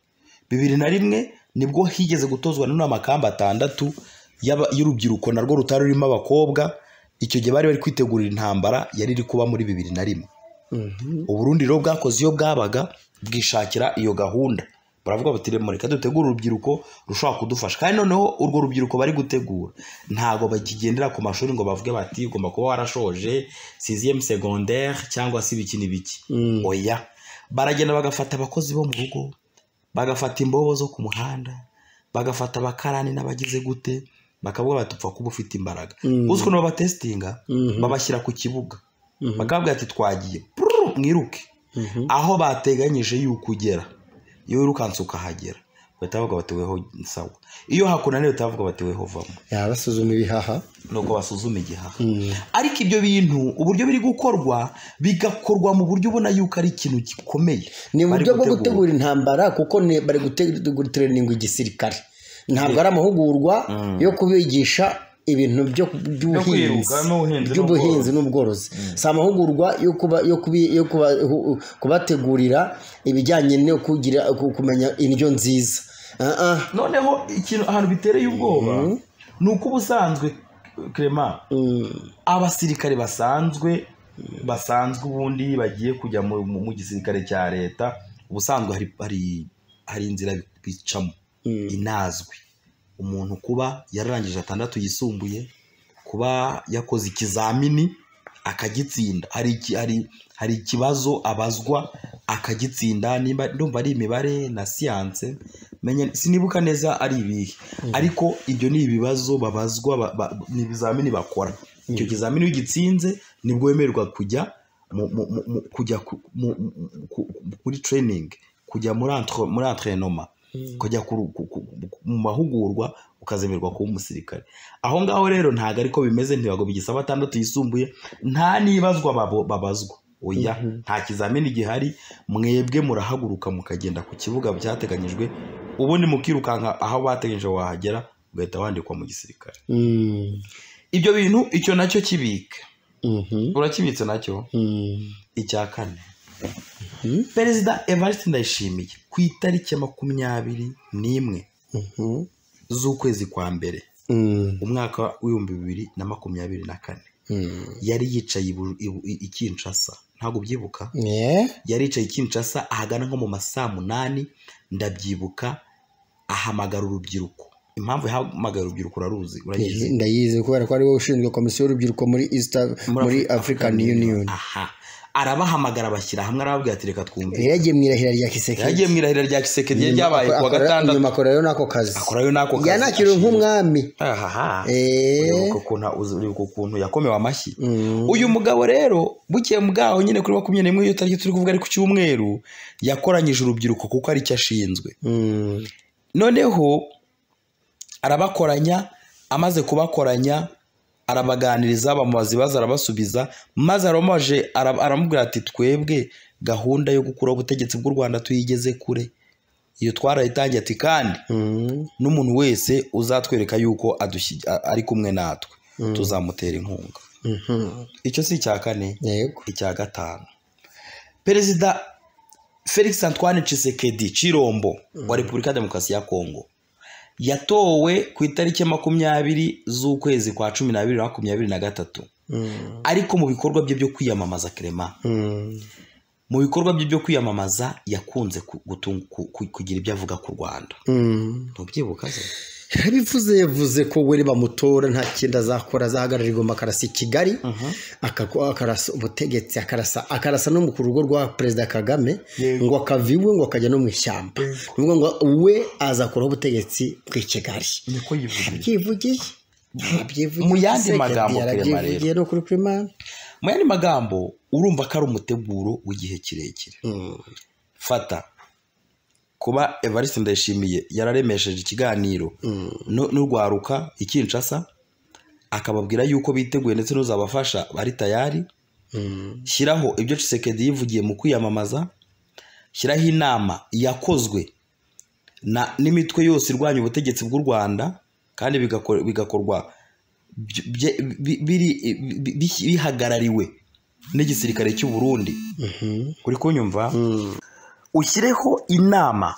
Speaker 3: bibiri na rimwe nibwo higeze gutozwa none amakambi atandatu y'aba- y'urubyiruko narwo rutari rurimo abakobwa icyo gihe bari bari kwitegurira intambara yari iri kuba muri bibiri na rimwe
Speaker 2: mhm,
Speaker 3: uburundi rero bwakoze iyo bwabaga bwishakira iyo gahunda baravuga bati "Remo, reka dutegure urubyiruko rushobora kudufasha kandi noneho urwo rubyiruko bari gutegura ntabwo bakigendera ku mashuri ngo bavuge bati ugomba kuba warashoje siziyemu segonderi cyangwa se ibiki n'ibiki
Speaker 2: Mm.
Speaker 3: oya baragenda bagafata abakozi bo mu rugo bagafata imbobo zo ku muhanda bagafata abakarani n'abagize gute bakavuga bati upfa kuba ufite imbaraga
Speaker 2: Mm.
Speaker 3: uzwi ukuntu babatesitinga
Speaker 2: Mhm.
Speaker 3: babashyira ku kibuga
Speaker 2: Mhm.
Speaker 3: bakababwira ati twagiye Prrr, mwiruke
Speaker 2: Mhm.
Speaker 3: aho bateganyije yuko ugera iyo wirukanse ukahagera bahita bavuga bati weho sawa iyo hakunaniwe bahita bavuga bati weho vamo
Speaker 2: yabasuzuma ibihaha
Speaker 3: nuko basuzuma igihaha
Speaker 2: Mm.
Speaker 3: ariko ibyo bintu uburyo biri gukorwa bigakorwa mu buryo ubona yuko ari ikintu gikomeye Bari
Speaker 2: ni uburyo bwo
Speaker 3: gutegura.
Speaker 2: gutegura intambara kuko ni- bari gutereninga igisirikare ntabwo ari amahugurwa yo kubigisha ibintu byo- by'ubuhinzi
Speaker 3: kwiruka, n'ubuhinzi
Speaker 2: by'ubuhinzi n'ubworozi si amahugurwa yo kuba- yo kubi- yo kuba- hu- kubategurira ibijyanye no kugira ku- kumenya indyo nziza Ah, ah.
Speaker 3: noneho ikintu ahantu bitereye ubwoba ni uko ubusanzwe Clement
Speaker 2: Mm.
Speaker 3: abasirikare basanzwe basanzwe ubundi bagiye kujya mu, mu, mu gisirikare cya leta ubusanzwe hari, hari, hari inzira bicamo
Speaker 2: Mm.
Speaker 3: inazwi umuntu kuba yararangije atandatu yisumbuye kuba yakoze ikizamini akagitsinda hari, iki- hari, hari ikibazo abazwa akagitsinda nimba ndumva ari imibare na siyanse menya sinibuka neza ari ibihe ariko ibyo ni ibibazo babazwa ba, ba, ni ibizamini bakora icyo kizamini iyo ugitsinze nibwo wemererwa kujya mu, mu, mu, mu- kujya ku, mu, mu, ku- kuri training kujya muri entre- muri entrenoma kujya kuru- ku- ku- ku- mu mahugurwa ukazemererwa kuba umusirikare aho ngaho rero ntabwo ariko bimeze ntibago bigisaba atandatu yisumbuye nta n'ibazwa babo- babazwa oya nta kizamini gihari mwebwe murahaguruka mukagenda ku kibuga byateganyijwe ubundi mukirukanka aho bateganyije wahagera ugahita wandikwa mu gisirikare
Speaker 2: Mm.
Speaker 3: ibyo bintu icyo nacyo kibika
Speaker 2: Mhm.
Speaker 3: urakibitse nacyo
Speaker 2: Mm.
Speaker 3: icya kane
Speaker 2: Mhm.
Speaker 3: perezida evariste ndayishimiye ku itariki ya makumyabiri n'imwe
Speaker 2: Mhm.
Speaker 3: z'ukwezi kwa mbere
Speaker 2: Mm.
Speaker 3: umwaka w'ibihumbi bibiri na makumyabiri na kane
Speaker 2: Mm.
Speaker 3: yari yicaye ibu- ibu- i- i Kinshasa ntabwo ubyibuka
Speaker 2: Yeah.
Speaker 3: yari yicaye i Kinshasa ahagana nko mu ma saa munani ndabyibuka ahamagara urubyiruko impamvu yahamagara urubyiruko uraruzi urayizi
Speaker 2: ndayizi kubera ko ari wowe ushinzwe komisiyo y'urubyiruko muri east muri african union
Speaker 3: aha arabahamagara bashyira hamwe arababwira ati reka twumve
Speaker 2: yagiye mu irahira rya kisekedi
Speaker 3: yagiye mu irahira rya kisekedi ryabaye ku wa gatandatu
Speaker 2: nyuma akorayo n'ako kazi
Speaker 3: akorayo n'ako kazi
Speaker 2: yanakiriwe nk'umwami
Speaker 3: ahaha
Speaker 2: Eh.
Speaker 3: uribuka ukuntu uribuka ukuntu yakomewe amashyi
Speaker 2: Mm.
Speaker 3: uyu mugabo rero bukiye mu bwaho nyine kuri makumyabiri n'imwe iyo tariki turi kuvuga ari ku cyumweru yakoranyije urubyiruko kuko ari cyo ashinzwe
Speaker 2: Mm.
Speaker 3: noneho arabakoranya amaze kubakoranya arabaganiriza bamubaza ibibazo arabasubiza maze aramubaje ara- aramubwira ati twebwe gahunda yo gukuraho ubutegetsi bw'u rwanda tuyigeze kure iyo twarayitangiye ati kandi
Speaker 2: Mm.
Speaker 3: n'umuntu wese uzatwereka yuko adushyi- a- ari kumwe natwe tuzamutera inkunga
Speaker 2: Mhm.
Speaker 3: icyo si icya kane
Speaker 2: yego
Speaker 3: icya gatanu perezida felix antoine Tshisekedi cirombo wa repubulika ya demokarasi ya kongo yatowe ku itariki ya makumyabiri z'ukwezi kwa cumi n'abiri na makumyabiri na gatatu
Speaker 2: Mm.
Speaker 3: ariko mu bikorwa bye byo kwiyamamaza kerema
Speaker 2: Mm.
Speaker 3: mu bikorwa bye byo kwiyamamaza yakunze ku- gutung- ku- ku- kugira ibyo avuga ku rwanda
Speaker 2: Mm.
Speaker 3: ntubyibuka se
Speaker 2: yabivuze yavuze ko we bamutora nta kindi azakora azahagarara igomba akarasa i kigali akako- akarasa ubutegetsi akarasa akarasa no ku rugo rwa perezida kagame
Speaker 3: Yego.
Speaker 2: ngo akava iwe ngo akajya no mu ishyamba ni ukuvuga ngo we azakuraho ubutegetsi bw'i kigali
Speaker 3: niko yivugira
Speaker 2: yabyivugiye yabyivugiye
Speaker 3: Mu yandi
Speaker 2: Sekedi
Speaker 3: magambo, Clement, rero.
Speaker 2: yarabyivugiye no kuri primaire
Speaker 3: mu yandi magambo urumva ko ari umuteguro w'igihe kirekire fata kuba evariste ndayishimiye yararemesheje ikiganiro nu- n'urwaruka ikinshasa akababwira yuko biteguye ndetse n'uzabafasha bari tayari shyiraho ibyo cisekedi yivugiye mu kwiyamamaza shyiraho inama yakozwe na- n'imitwe yose irwanya ubutegetsi bw'u rwanda kandi bigakor- bigakorwa bye- bye- bi- biri- bi- bi- bihagarariwe n'igisirikare cy'u burundi uri kunyumva ushyireho inama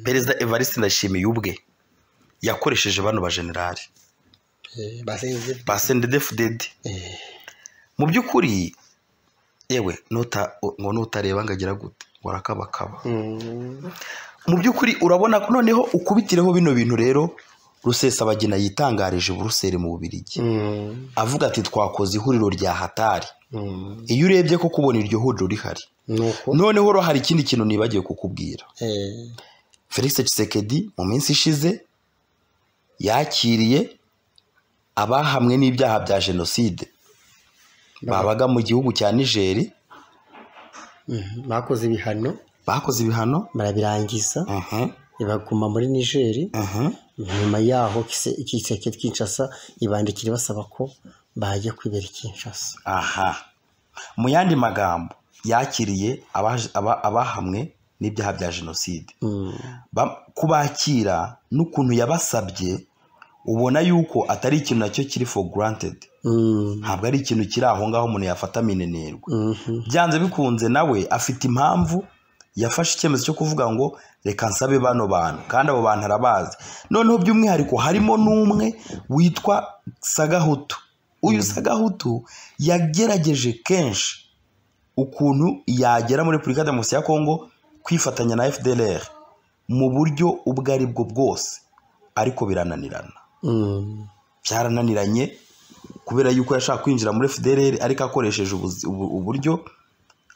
Speaker 3: perezida evariste ndashimiye ubwe yakoresheje bano bajenerali
Speaker 2: basenze
Speaker 3: ba sendedefudedi mu by'ukuri yewe nuta ngo nutareba ngo agira gute warakabakaba
Speaker 2: Mm.
Speaker 3: mu by'ukuri urabona ko noneho ukubitireho bino bintu rero rusesabagina yitangarije buruseli mu bubirigi
Speaker 2: Mm.
Speaker 3: avuga ati twakoze ihuriro rya hatari
Speaker 2: Mm.
Speaker 3: iyo urebye ko kubona iryo huriro rihari
Speaker 2: nuko
Speaker 3: noneho ro hari ikindi kintu nibagiwe kukubwira
Speaker 2: eh,
Speaker 3: felix Tshisekedi mu minsi ishize yakiriye abahamwe n'ibyaha bya jenoside babaga mu gihugu cya nigeri
Speaker 2: mhm, bakoze ibihano
Speaker 3: bakoze ibihano
Speaker 2: barabirangiza
Speaker 3: aha,
Speaker 2: ibaguma muri nigeri
Speaker 3: aha.
Speaker 2: nyuma yaho Kise- ikiseke kinshasa ibandikira basaba ko bajya kwibera i kinshasa
Speaker 3: aha mu yandi magambo yakiriye abaje- aba- abahamwe n'ibyaha bya jenoside
Speaker 2: Mm.
Speaker 3: Ba- kubakira n'ukuntu yabasabye ubona yuko atari ikintu nacyo kiri for granted
Speaker 2: Mm.
Speaker 3: ntabwo ari ikintu kiri aho ngaho umuntu yafata minenerwa
Speaker 2: Mhm.
Speaker 3: byanze bikunze nawe afite impamvu yafashe icyemezo cyo kuvuga ngo reka nsabe bano bantu kandi abo bantu arabazi noneho by'umwihariko harimo n'umwe witwa sagahutu uyu sagahutu yagerageje kenshi ukuntu yagera muri repubulika ya demokarasi ya kongo kwifatanya na fdr mu buryo ubwo ari bwo bwose ariko birananirana
Speaker 2: Mm.
Speaker 3: byarananiranye kubera yuko yashaka kwinjira muri FDLR ariko akoresheje ubuzi- ubu- uburyo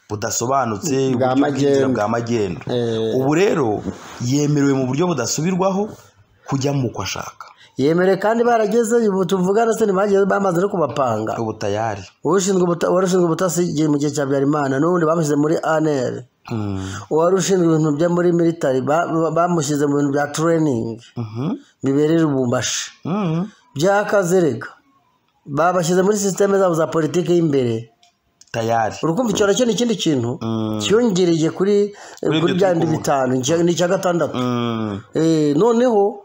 Speaker 3: budasobanutse
Speaker 2: Bwa
Speaker 3: uburyo bw'inzira
Speaker 2: magendu.
Speaker 3: bwa magendu
Speaker 2: Eh.
Speaker 3: ubu rero yemerewe mu buryo budasubirwaho kujya mu uko ashaka
Speaker 2: yemerewe kandi barageze ubu tuvugana se ntibagiye bamaze no kubapanga
Speaker 3: ubu tayari
Speaker 2: ushinzwe ubuta- uwari ushinzwe ubutasi igihe mu gihe cya habyarimana n'ubundi bamushyize muri anr
Speaker 3: Mm.
Speaker 2: uwari ushinzwe ibintu byo muri military ba- ba- bamushyize mu bintu bya training
Speaker 3: Mhm.
Speaker 2: bibereye ubumbashi
Speaker 3: Mm.
Speaker 2: byakaze rega babashyize muri sisiteme zabo za politiki y'imbere
Speaker 3: tayari
Speaker 2: urukumva icyo nacyo ni ikindi kintu
Speaker 3: Mm.
Speaker 2: cyiyongereye kuri
Speaker 3: Kuri
Speaker 2: kuri
Speaker 3: ibyo
Speaker 2: bya
Speaker 3: turi
Speaker 2: bindi
Speaker 3: kuvuga.
Speaker 2: bitanu icya- ni icya gatandatu
Speaker 3: Mm.
Speaker 2: Eh, noneho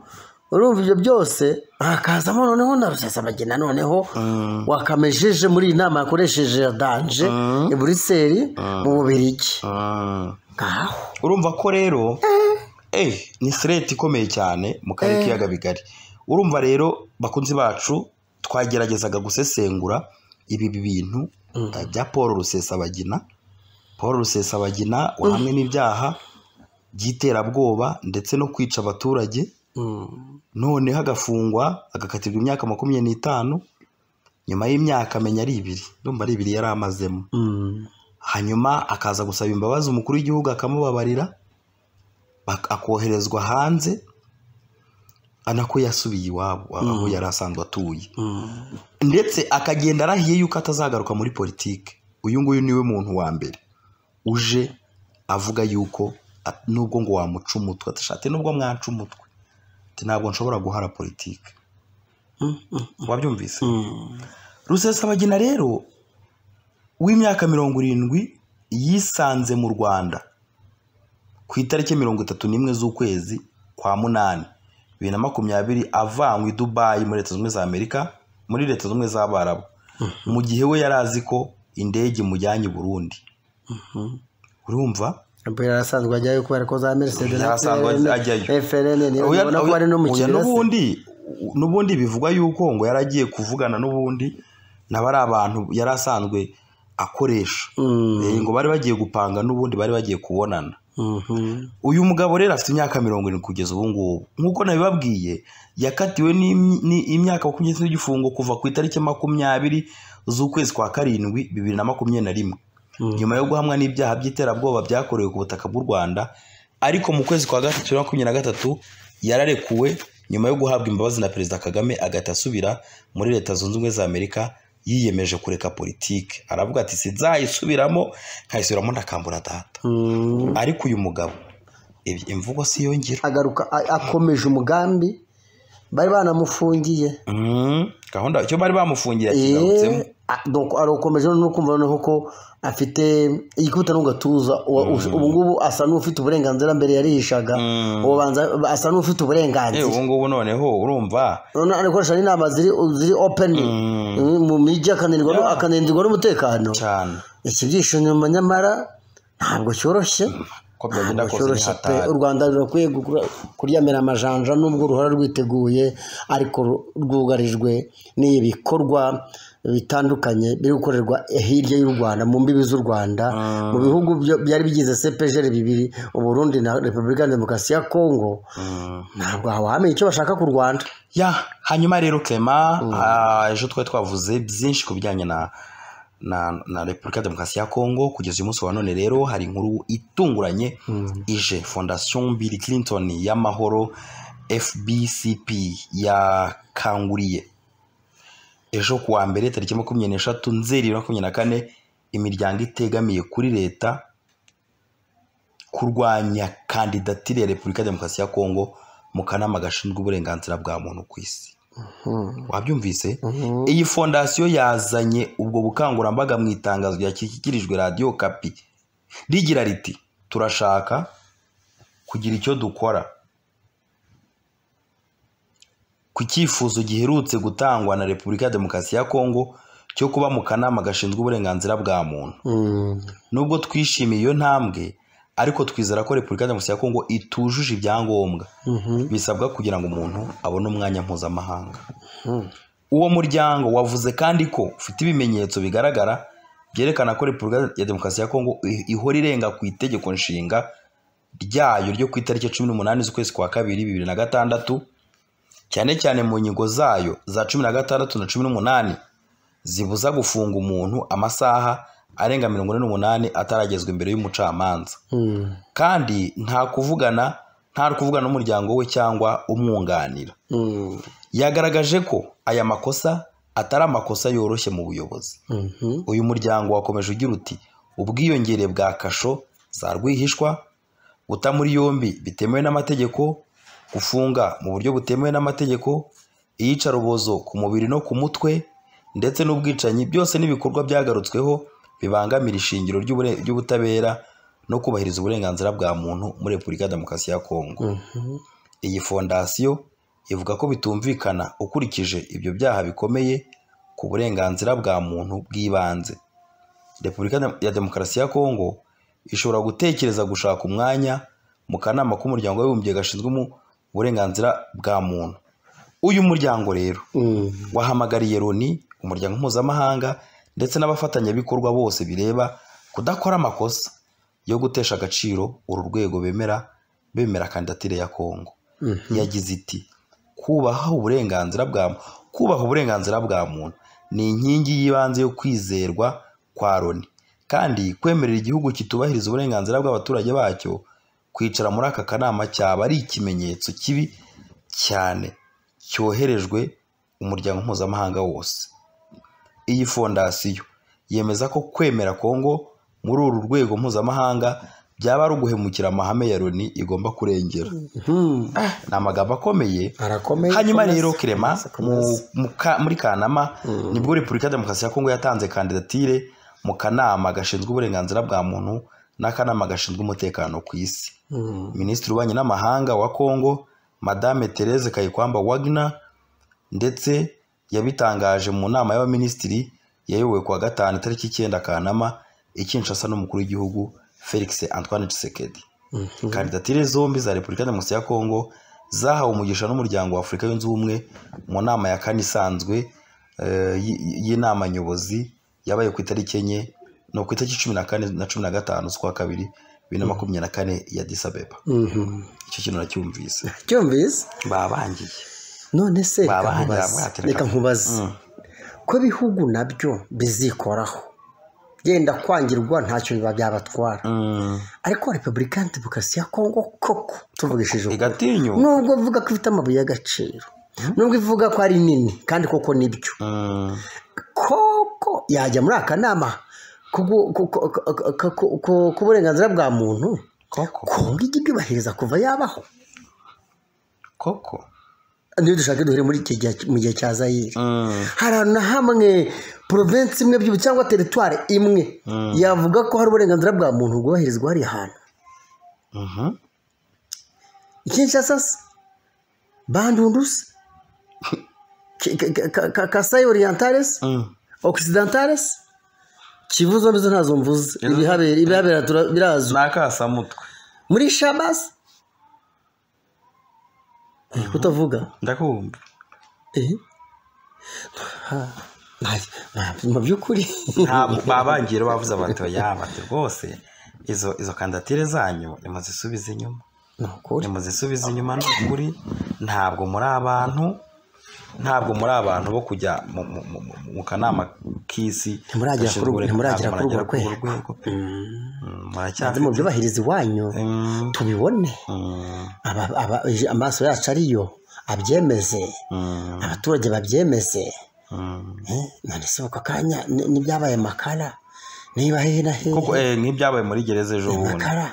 Speaker 2: urumva ibyo byose hakazamo noneho na rusesabagina noneho
Speaker 3: Mm.
Speaker 2: wakamejeje muri iyi nama yakoresheje danje i buriseli mu bubirigi
Speaker 3: Mm.
Speaker 2: ngaho
Speaker 3: urumva ko rero eh ni sireti ikomeye cyane mu karere k'ibiyaga bigari urumva rero bakunzi bacu twageragezaga gusesengura ibi bintu eh, bya paul rusesabagina paul rusesabagina wahamwe n'ibyaha by'iterabwoba ndetse no kwica abaturage
Speaker 2: Mm.
Speaker 3: noneho agafungwa agakatirwa imyaka makumyabiri n'itanu nyuma y'imyaka amenya ari ibiri ndumva ari ibiri yari amazemo
Speaker 2: Mm.
Speaker 3: hanyuma akaza gusaba imbabazi umukuru w'igihugu akamubabarira bak- akoherezwa hanze anako yasubiye iwabo aho yari asanzwe atuye
Speaker 2: Mm.
Speaker 3: ndetse akagenda arahiye yuko atazagaruka muri politiki uyu nguyu niwe muntu wa mbere uje avuga yuko at- nubwo ngo wamuca umutwe atashate nubwo mwaca umutwe ati ntabwo nshobora guhara politiki wabyumvise
Speaker 2: Mm.
Speaker 3: rusesabagina rero w'imyaka mirongo irindwi yisanze mu rwanda ku itariki mirongo itatu n'imwe z'ukwezi kwa munani bibiri na makumyabiri avanywe i dubayi muri leta zunze ubumwe za amerika muri leta zunze ubumwe z'abarabu mu gihe we yari azi ko indege imujyanye i burundi urumva
Speaker 2: Abel yarasanzwe ajyayo kubera ko za Mercedes na
Speaker 3: Yarasanzwe
Speaker 2: FRN
Speaker 3: ajyayo.
Speaker 2: FRN niyo
Speaker 3: Oya-
Speaker 2: ubona ko
Speaker 3: oya-
Speaker 2: ari
Speaker 3: oya,
Speaker 2: n'umukiriya se.
Speaker 3: n'ubundi n'ubundi bivugwa yuko ngo yaragiye kuvugana n'ubundi nabo ari abantu yari asanzwe akoresha
Speaker 2: Mm.
Speaker 3: Eh, ngo bari bagiye gupanga n'ubundi bari bagiye kubonana
Speaker 2: Mhm.
Speaker 3: uyu mugabo rero afite imyaka mirongo irindwi kugeza ubu ngubu nk'uko nabibabwiye yakatiwe n'im- ni- imyaka makumyabiri n'itanu y'igifungo kuva ku itariki makumyabiri z'ukwezi kwa karindwi bibiri na makumyabiri na rimwe
Speaker 2: Mm.
Speaker 3: nyuma yo guhamwa n'ibyaha by'iterabwoba byakorewe ku butaka bw'u rwanda ariko mu kwezi kwa gatatu bibiri na makumyabiri na gatatu yararekuwe nyuma yo guhabwa imbabazi na perezida kagame agahita asubira muri leta zunze ubumwe za amerika yiyemeje kureka politiki aravuga ati sinzayisubiramo nkayisubiramo ntakambura data
Speaker 2: Mm.
Speaker 3: ariko uyu mugabo ibi- imvugo si yo ngiro
Speaker 2: agaruka a- akomeje umugambi bari banamufungiye
Speaker 3: Mm, gahunda icyo bari bamufungiye yakigarutsemo
Speaker 2: Eh, a- donc arakomeje no kumva noneho ko afite igikubita no gatuza ubu ngubu asa n'ufite uburenganzira mbere yarihishaga
Speaker 3: Mm.
Speaker 2: ubanza asa n'ufite
Speaker 3: Eh,
Speaker 2: uburenganzira
Speaker 3: ubu ngubu noneho urumva
Speaker 2: none ari gukoresha n'inama ziri ziri open mu mijyi akananirwa no- akananirwa n'umutekano
Speaker 3: cyane
Speaker 2: iki byishimo nyamara ntabwo cyoroshye
Speaker 3: ko byagenda
Speaker 2: ntabwo
Speaker 3: kose ni
Speaker 2: cyoroshye pe
Speaker 3: hatari
Speaker 2: u rwanda rurakwiye gukura- kuryamira amajanja nubwo ruhora rwiteguye ariko ru- rwugarijwe n'ibikorwa bitandukanye biri gukorerwa hirya y'u rwanda mu mbibi z'u rwanda mu bihugu byo- byari bigize cepejeri bibiri uburundi na repubulika ya demokarasi ya kongo ntabwo wamenya icyo bashaka ku rwanda
Speaker 3: ya hanyuma rero Clement ah, ejo twari twavuze byinshi ku bijyanye na na na repubulika ya demokarasi ya kongo kugeza uyu munsi wa none rero hari inkuru itunguranye ije fondation bill clinton y'amahoro fbcp yakanguriye ejo ku wa mbere tariki makumyabiri n'eshatu nzeri bibiri na makumyabiri na kane imiryango itegamiye kuri leta kurwanya kandidatire ya repubulika ya demokarasi ya kongo mu kanama gashinzwe uburenganzira bwa muntu ku isi wabyumvise iyi fondasiyo yazanye ubwo bukangurambaga mu itangazo ryashyikirijwe radiyo kapi rigira riti turashaka kugira icyo dukora ku cyifuzo giherutse gutangwa na repubulika ya demokarasi ya kongo cyo kuba mu kanama gashinzwe uburenganzira bwa muntu
Speaker 2: Mm.
Speaker 3: nubwo twishimiye iyo ntambwe ariko twizera ko repubulika ya demokarasi ya kongo itujuje ibyangombwa bisabwa kugira ngo umuntu abone umwanya mpuzamahanga uwo muryango wavuze kandi ko ufite ibimenyetso bigaragara byerekana ko repubulika ya demokarasi ya kongo i- ihora irenga ku itegeko nshinga ryayo ryo ku itariki cumi n'umunani z'ukwezi kwa kabiri bibiri na gatandatu cyane cyane mu nyigo zayo za cumi na gatandatu na cumi n'umunani zibuza gufunga umuntu amasaha arenga mirongo ine n'umunani ataragezwa imbere y'umucamanza
Speaker 2: Mm.
Speaker 3: kandi nta kuvugana nta kuvugana n'umuryango we cyangwa umwunganira
Speaker 2: Mm.
Speaker 3: yagaragaje ko aya makosa atari amakosa yoroshye mu buyobozi
Speaker 2: Mhm.
Speaker 3: uyu muryango wakomeje ugira uti ubwiyongere bwa kasho za rwihishwa guta muri yombi bitemewe n'amategeko gufunga mu buryo butemewe n'amategeko iyicarubozo ku mubiri no ku mutwe ndetse n'ubwicanyi byose n'ibikorwa byagarutsweho bibangamira ishingiro ry'ubure- ry'ubutabera no kubahiriza uburenganzira bwa muntu muri repubulika ya demokarasi ya kongo
Speaker 2: Mhm.
Speaker 3: iyi fondasiyo ivuga ko bitumvikana ukurikije ibyo byaha bikomeye ku burenganzira bwa muntu bw'ibanze repubulika ya demokarasi ya kongo ishobora gutekereza gushaka umwanya mu kanama k'umuryango w'abibumbye gashinzwe mu burenganzira bwa muntu uyu muryango rero
Speaker 2: Mm.
Speaker 3: wahamagariye loni umuryango mpuzamahanga ndetse n'abafatanyabikorwa bose bireba kudakora amakosa yo gutesha agaciro uru rwego bemera bemera kandidatire ya kongo
Speaker 2: Mhm.
Speaker 3: yagize iti kubaha uburenganzira bwa muntu kubaha uburenganzira bwa muntu ni inkingi y'ibanze yo kwizerwa kwa loni kandi kwemerera igihugu kitubahiriza uburenganzira bw'abaturage bacyo kwicara muri aka kanama cyaba ari ikimenyetso kibi cyane cyoherejwe umuryango mpuzamahanga wose iyi fondasiyo yemeza ko kwemera kongo muri uru rwego mpuzamahanga byaba ari uguhemukira amahame ya loni igomba kurengera
Speaker 2: Mhm.
Speaker 3: ni amagambo akomeye
Speaker 2: arakomeye
Speaker 3: hanyuma
Speaker 2: komeza,
Speaker 3: rero kirema
Speaker 2: komeza, komeza.
Speaker 3: mu- mu ka- muri kanama nibwo repubulika ya demokarasi ya kongo yatanze kandidatire mu kanama gashinzwe uburenganzira bwa muntu n'akanama gashinzwe umutekano ku isi
Speaker 2: Mm.
Speaker 3: minisitiri w'ububanyi n'amahanga wa kongo madame therese kayikwamba wagner ndetse yabitangaje mu nama y'abaminisitiri yayobowe kuwa gatanu itariki icyenda kanama i kinshasa n'umukuru w'igihugu felix antoine tshisekedi
Speaker 2: Mhm.
Speaker 3: kandidatire zombi za repubulika ya demokarasi ya kongo zahawe umugisha n'umuryango wa afurika yunze ubumwe mu nama ya kane isanzwe eh, y- y- y'inama nyobozi yabaye ku itariki enye no ku itariki cumi na kane na cumi na gatanu z'ukwa kabiri bibiri na makumyabiri na kane ya disabeba
Speaker 2: Mhm.
Speaker 3: icyo kintu nacyumvise
Speaker 2: cyumvise
Speaker 3: babangiye
Speaker 2: none se reka
Speaker 3: Babahanyi
Speaker 2: nkubaze,
Speaker 3: babahatira
Speaker 2: reka
Speaker 3: kabisa.
Speaker 2: nkubaze
Speaker 3: Mm.
Speaker 2: ko ibihugu nabyo bizikoraho genda kwangirwa ntacyo biba byabatwara
Speaker 3: Mm.
Speaker 2: ariko repubulika ya demokarasi ya kongo koko tuvugishije ukuri
Speaker 3: igatinyuka
Speaker 2: nubwo ivuga ko ifite amabuye y'agaciro nubwo ivuga ko ari nini kandi koko nibyo
Speaker 3: Mm.
Speaker 2: koko yajya muri aka nama k'ubu- ku- ku- ku- ku- ku- ku- k'uburenganzira bwa muntu
Speaker 3: koko
Speaker 2: kongo ijya ibyubahiriza kuva yabaho
Speaker 3: koko
Speaker 2: niyo dushaka duhere muri iki gihe mu gihe cya zayire
Speaker 3: Mm.
Speaker 2: hari ahantu na hamwe porovensi imwe by'ubu cyangwa teritwari imwe yavuga ko hari uburenganzira bwa muntu bwubahirizwa hariya hantu
Speaker 3: Mhm.
Speaker 2: ikinshasa se bandundu se kasayi oriyantare se
Speaker 3: Mm.
Speaker 2: okisidantare se kivu zombi zo ntazo mvuze ibihabera ibihabera tura- birazwi
Speaker 3: ni akasamutwe
Speaker 2: muri shabasi Eh, kutavuga
Speaker 3: ndakumva
Speaker 2: Eh. Nta- nta- mu by'ukuri
Speaker 3: ntabwo babangira bavuze bati oya bati rwose izo izo kandidatire zanyu nimuzisubize inyuma
Speaker 2: ni ukuri
Speaker 3: nimuzisubize inyuma ni ukuri ntabwo muri abantu ntabwo muri abantu bo kujya mu- mu- mu- mu- mu kanama k'isi
Speaker 2: Ntimuragera kuri urwo- ntimuragera
Speaker 3: Ntabwo
Speaker 2: kuri urwo
Speaker 3: muragera
Speaker 2: rwego.
Speaker 3: Mm,
Speaker 2: Maze
Speaker 3: muracyafite
Speaker 2: mu byubahiriza iwanyu
Speaker 3: Mm,
Speaker 2: tubibone
Speaker 3: mm,
Speaker 2: Aba- aba- amaso yacu ariyo abyemeze
Speaker 3: mm,
Speaker 2: abaturage babyemeze
Speaker 3: mm.
Speaker 2: Eh, none se ako kanya ni- n'ibyabaye makara niba hehe na hehe
Speaker 3: kuko eh, nk'ibyabaye muri gereza ejo bundi
Speaker 2: makara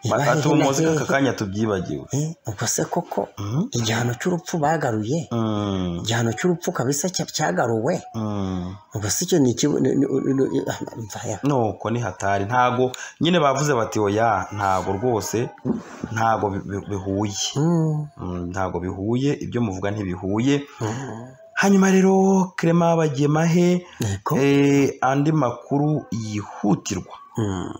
Speaker 2: niba hehe
Speaker 3: batatu
Speaker 2: na
Speaker 3: muzi
Speaker 2: hehe.
Speaker 3: k'aka kanya tubyibagiwe
Speaker 2: Eh, ubwo se koko
Speaker 3: Mm,
Speaker 2: igihano cy'urupfu bagaruye
Speaker 3: mm,
Speaker 2: igihano cy'urupfu kabisa cya- cyagaruwe
Speaker 3: mm.
Speaker 2: ubwo se icyo ni ikibu ni- ni- ni- ni- ah, mva ya-
Speaker 3: nuko ni hatari ntago nyine bavuze bati oya ntago rwose ntago bi- bi- bihuye
Speaker 2: Mm,
Speaker 3: Mm, ntago bihuye ibyo muvuga ntibihuye
Speaker 2: mm,
Speaker 3: hanyuma rero kirema bagemahe
Speaker 2: yego.
Speaker 3: eh, andi makuru yihutirwa
Speaker 2: Mm,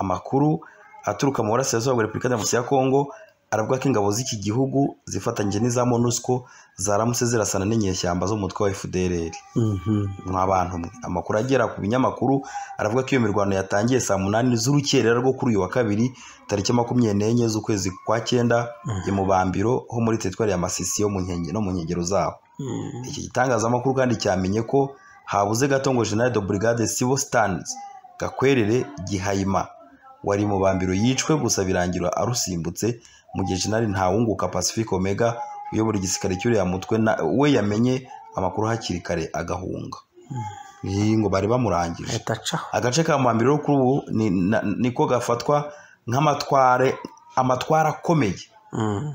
Speaker 3: amakuru aturuka mu burasirazuba bwa repubulika demokarasi ya kongo aravuga ko ingabo z'iki gihugu zifatanyije n'iza monusco zaramutse zirasana n'inyeshyamba z'umutwe wa fdrr
Speaker 2: mhm.
Speaker 3: nk'abantu mwe amakuru agera ku binyamakuru aravuga ko iyo mirwano yatangiye saa munani z'urukerera rwo kuri uyu wa kabiri tariki makumyabiri n'enye z'ukwezi kwa cyenda i mubambiro ho muri teritwari ya masisi yo mu nkenge no mu nkengero zaho
Speaker 2: Mm,
Speaker 3: iki gitangazamakuru kandi cyamenye ko habuze gato ngo general de brigade sibo stans gakwerere gihayima wari mu bambiro yicwe gusa birangira arusimbutse mu gihe general ntawunguka pacific omega uyobora igisirikare cy'uriya mutwe na we yamenye amakuru hakiri kare agahunga Iyi ngo bari bamurangije
Speaker 2: ahita acaho
Speaker 3: agace ka mubambiro rero kuri ubu ni- na- niko gafatwa nk'amatware amatwara akomeye
Speaker 2: Mm,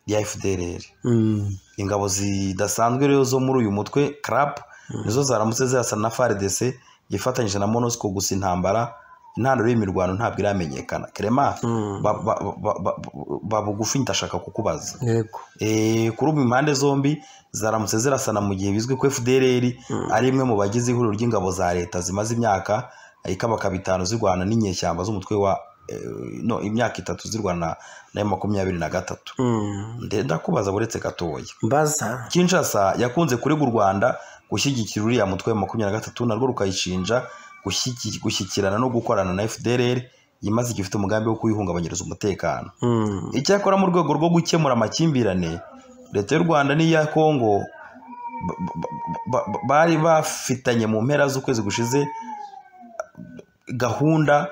Speaker 3: ya fdrr
Speaker 2: mm,
Speaker 3: ingabo zidasanzwe rero zo muri uyu mutwe crap nizo zaramutse zirasa na FARDC yifatanyije na MONUSCO gusa intambara intandaro y'imirwano ntabwo iramenyekana Clement
Speaker 2: mm.
Speaker 3: ba- ba- ba- ba- ba- bugufi ndashaka kukubaza
Speaker 2: yego
Speaker 3: Eh, kuri ubu impande zombi zaramutse zirasana mu gihe bizwi ko FDLR ari imwe mu bagize ihuriro ry'ingabo za leta zimaze imyaka ikabaka bitanu zirwana n'inyeshyamba z'umutwe wa eh, no imyaka itatu zirwana na makumyabiri na gatatu
Speaker 2: Mm.
Speaker 3: Nde- ndakubaza buretse gatoya
Speaker 2: mbaza
Speaker 3: Kinshasa yakunze kurega u Rwanda gushyigikira uriya mutwe wa makumyabiri na gatatu narwo rukayishinja gushyigi- gushyikirana no gukorana na FDLR yimaze igihe ifite umugambi wo kuyihungabanyiriza umutekano
Speaker 2: Mm,
Speaker 3: icyakora mu rwego rwo gukemura amakimbirane leta y'u Rwanda n'iya Kongo ba- ba- ba- bari bafitanye mu mpera z'ukwezi gushize gahunda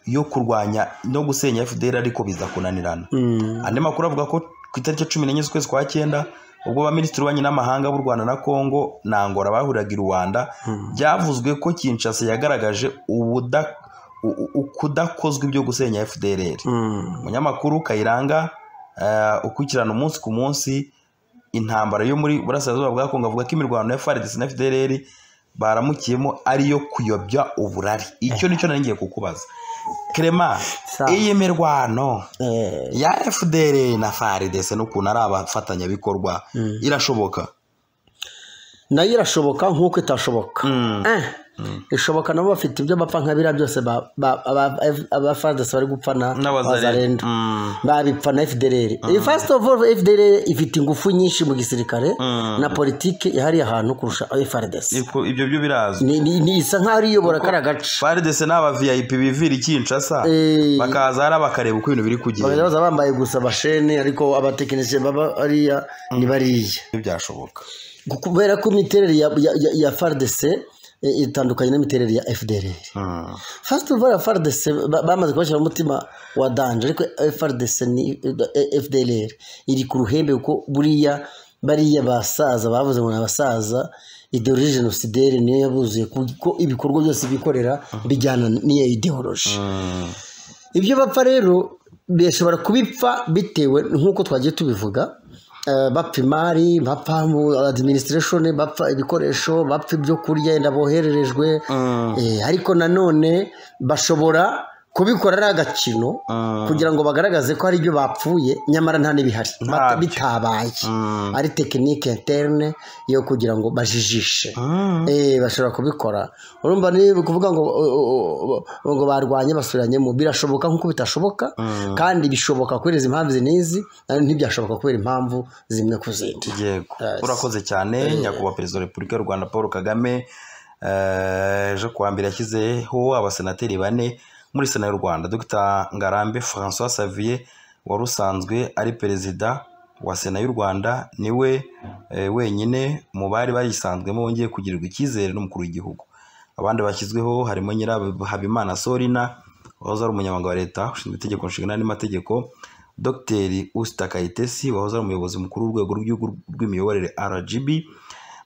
Speaker 3: yo kurwanya no gusenya FDLR ariko biza kunanirana
Speaker 2: mm,
Speaker 3: andi makuru avuga ko ku itariki ya cumi n'enye z'ukwezi kwa cyenda ubwo abaminisitiri b'ububanyi n'amahanga b'u rwanda na kongo na angola bahuriraga i rwanda
Speaker 2: Mm.
Speaker 3: byavuzwe ko kinshasa yagaragaje ubuda- u- u- ukudakozwa ibyo gusenya fdrr
Speaker 2: mm,
Speaker 3: umunyamakuru kayiranga eh, ukurikirana umunsi ku munsi intambara yo muri burasirazuba bwa kongo avuga ko imirwano ya frdc na fdrr baramukiyemo ari iyo kuyobya uburari icyo nicyo nari ngiye kukubaza clement
Speaker 2: Sawa.
Speaker 3: iyi mirwano
Speaker 2: eh,
Speaker 3: ya fdr na faridese n'ukuntu ari abafatanyabikorwa irashoboka
Speaker 2: nayo irashoboka nk'uko itashoboka Eh, ishoboka nabo bafite ibyo bapfa nka biriya byose ba- ba- aba- aba FARDC bari gupfa na abazarenda babipfa na fdrr first of all fdrr ifite ingufu nyinshi mu gisirikare na politiki ihari ahantu kurusha frdc
Speaker 3: ibyo byo birazwi
Speaker 2: Ni- ni- ni isa nk'aho iyobora kariya gace
Speaker 3: faridese ni aba vip bivira ikinshasa
Speaker 2: Eh.
Speaker 3: bakaza hariya bakareba uko ibintu biri
Speaker 2: Bagahita
Speaker 3: kugenda
Speaker 2: baza bambaye gusa bashene ariko abatekinisiye baba ariya ni bariya
Speaker 3: Ibyo byashoboka
Speaker 2: kubera ko imiterere ya, ya, ya, ya FARDC eh, itandukanye n'imiterere ya FDLR
Speaker 3: Mm.
Speaker 2: first of all FARDC ba- bamaze kubashyira mu mutima wa danje ariko FARDC ni eh, FDLR iri ku ruhembe kuko buriya bariya basaza bavuze ngo ni abasaza ideologie genocidaire niyo yabuzuye kuko ibikorwa byose bikorera bijyana n'iyo ideologie
Speaker 3: Mm.
Speaker 2: ibyo bapfa rero bishobora kubipfa bitewe nk'uko twagiye tubivuga eh, bapfa imari bapfa mu administration bapfa ibikoresho bapfa ibyo kurya yenda bohererejwe Eh, ariko nanone bashobora kubikora ari agakino kugira ngo bagaragaze ko hari ibyo bapfuye nyamara nta n'ibihari
Speaker 3: Ntabyo.
Speaker 2: bitabaye
Speaker 3: Mm.
Speaker 2: ari tekinike interne yo kugira ngo bajijishe
Speaker 3: Mm.
Speaker 2: Eh, bashobora kubikora urumva ni ukuvuga ngo o- o- o- ngo barwanye basubiranyemo birashoboka nk'uko bitashoboka kandi bishoboka kubera izi mpamvu izi n'izi ariko ntibyashoboka kubera impamvu zimwe ku zindi
Speaker 3: yego
Speaker 2: Yes.
Speaker 3: urakoze cyane nyakubahwa perezida wa repubulika y'u rwanda paul kagame eh, ejo kuwa mbere yashyizeho abasenateri bane muri sena y'u rwanda dr ngarambe francois savier wari usanzwe ari perezida wa sena y'u rwanda niwe eh, wenyine mu bari bayisanzwemo wongeye kugirirwa icyizere n'umukuru w'igihugu abandi bashyizweho harimo nyirahabimana sorina wahoze ari umunyamabanga wa leta ushinzwe itegeko nshinga n'amategeko dr usita kayitesi wahoze ari umuyobozi mukuru w'urwego rw'igihugu rw'imiyoborere rgb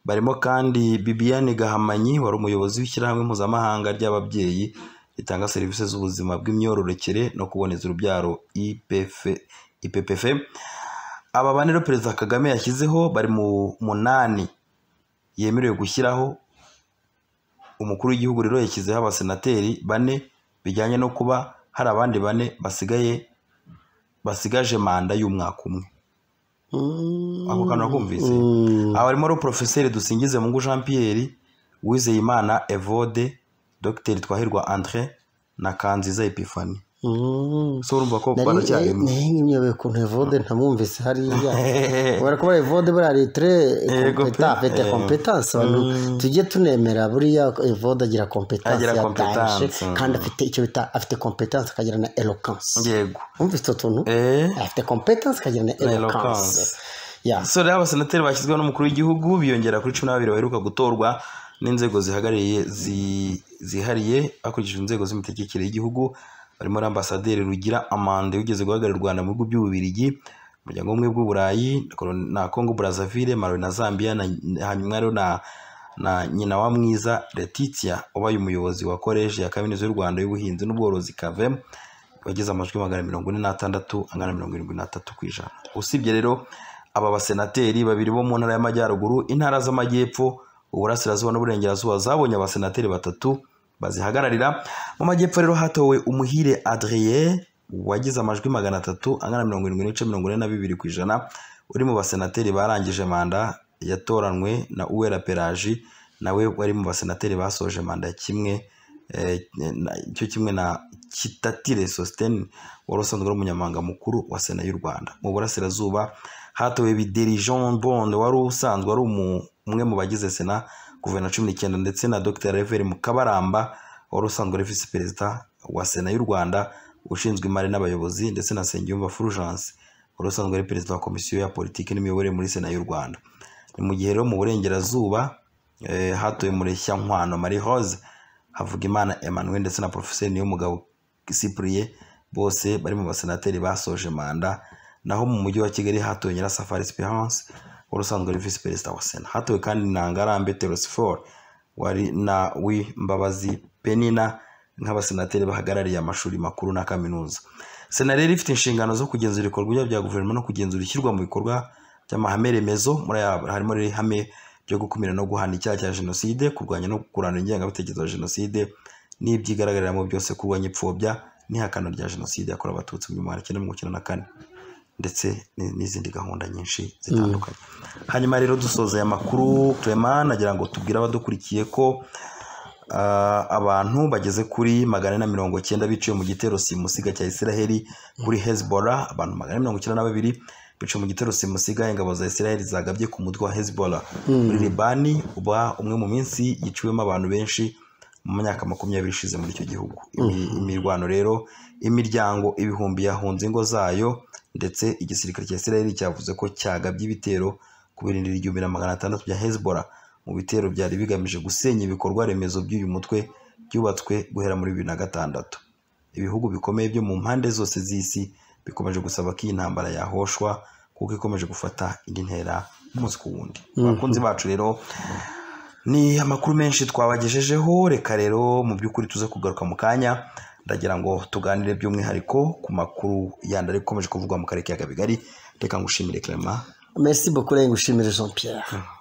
Speaker 3: barimo kandi bibiane gahamanyi wari umuyobozi w'ishyirahamwe mpuzamahanga ry'ababyeyi ritanga serivisi z'ubuzima bw'imyororokere no kuboneza urubyaro IPF, ippf aba bane rero perezida kagame yashyizeho bari mu munani yemerewe gushyiraho umukuru w'igihugu rero yashyizeho abasenateri bane bijyanye no kuba hari abandi bane basigaye basigaje manda y'umwaka umwe ako kantu nakumvise aba barimo rero porofeseri dusingize mungu jean pierre uwizeyimana evode dogiteri twahirwa andre na kanziza epifani so urumva ko baracyarimo
Speaker 2: ntiyobe ku evode ntamwumvise hariya kubera ko evode buriya litre
Speaker 3: Yego pe.
Speaker 2: afite
Speaker 3: Eh.
Speaker 2: kompetansi abantu tujye tunemera buriya evode agira kompetansi
Speaker 3: Agira
Speaker 2: yataje
Speaker 3: competence, mm.
Speaker 2: kandi afite icyo bita afite kompetansi akagira na elokansi
Speaker 3: yego
Speaker 2: wumva utwo tuntu
Speaker 3: eh
Speaker 2: afite kompetansi akagira na
Speaker 3: eloquence.
Speaker 2: elokansi ya
Speaker 3: so rero abasenateri bashyizweho n'umukuru w'igihugu biyongera kuri cumi n'ababiri baheruka gutorwa n'inzego zihagarariye zi- zihariye hakurikijwe inzego z'imitegekere y'igihugu barimo n'ambasaderi rugira amande wigeze guhagararira u rwanda mu bihugu by'ububirigi umuryango w'ubumwe bw'uburayi na congo brazaville malawi na zambia na hanyuma rero na na nyina wa mwiza letitia ubaye umuyobozi wa koleji ya kaminuza y'u rwanda y'ubuhinzi n'ubworozi kavemu wagize amajwi magana mirongo ine n'atandatu angana na mirongo irindwi n'atatu ku ijana usibye rero aba basenateri babiri bo mu ntara y'amajyaruguru intara z'amajyepfo uburasirazuba n'uburengerazuba zabonye abasenateri batatu bazihagararira mu majyepfo rero hatowe umuhire adrien wagize amajwi magana atatu angana na mirongo irindwi n'ibice mirongo ine na bibiri ku ijana uri mu basenateri barangije manda yatoranywe na uwera peraji nawe wari mu basenateri basoje manda kimwe eh, na- cyo kimwe na kitatire sositeni wari usanzwe ari umunyamabanga mukuru wa sena y'u rwanda mu burasirazuba hatowe bideri jean bonde wari usanzwe ari umu- umwe mu bagize sena kuva na cumi n'icyenda ndetse na dr reveri mukabaramba wari usanzwe ari visi perezida wa sena y'u rwanda ushinzwe imari n'abayobozi ndetse na nsengiyumva fulgence wari usanzwe ari perezida wa komisiyo ya politiki n'imiyoborere muri sena y'u rwanda ni mu gihe rero mu burengerazuba eh, hatowe mureshyankwano marie rose havugimana emmanuel ndetse na porofeseri niyomugabo cyprien bose bari mu basenateri basoje manda naho mu mujyi wa kigali hatowe nyirasafari esperance wari usanzwe ari visi perezida wa sena hatowe kandi na ngarambe terosifor wari na wimbabazi penina nk'abasenateri bahagarariye amashuri makuru na kaminuza sena rero ifite inshingano zo kugenzura ibikorwa bya guverinoma no kugenzura ishyirwa mu bikorwa by'amahame remezo muri aya harimo rero ihame ryo gukumira no guhana icyaha cya jenoside kurwanya no kurandura ingengabitekerezo ya jenoside n'ibyigaragaramo byose kurwanya ipfobya n'ihakana rya jenoside yakorewe abatutsi mu gihumbi magana cyenda mirongo icyenda na kane ndetse ni- n'izindi gahunda nyinshi zitandukanye hanyuma rero dusoza aya makuru Clement nagira ngo tubwire abadukurikiye ko ah, abantu bageze kuri magana ane na mirongo cyenda biciwe mu gitero simusiga cya israheli kuri hezbollah abantu magana ane mirongo icyenda na babiri biciwe mu gitero simusiga ingabo za israheli zagabye ku mutwe wa hezbollah muri libani uba umwe mu minsi yiciwemo abantu benshi mu myaka makumyabiri ishize muri icyo gihugu Imi- imirwano rero imiryango ibihumbi yahunze ingo zayo ndetse igisirikare cya israheli cyavuze ko cyagabye ibitero ku birindiro igihumbi na magana atandatu bya hezbollah mu bitero byari bigamije gusenya ibikorwa remezo by'uyu mutwe byubatswe guhera muri bibiri na gatandatu ibihugu bikomeye byo mu mpande zose z'isi bikomeje gusaba ko iyi ntambara yahoshwa kuko ikomeje gufata indi ntera umunsi ku wundi abakunzi bacu rero ni amakuru menshi twabagejejeho reka rero mu by'ukuri tuze kugaruka mu kanya ndagira ngo tuganire by'umwihariko ku makuru yandi ari ikomeje kuvugwa mu karere ka Bigari reka ngushimire Clement
Speaker 2: merci beaucoup rero ngushimire jean pierre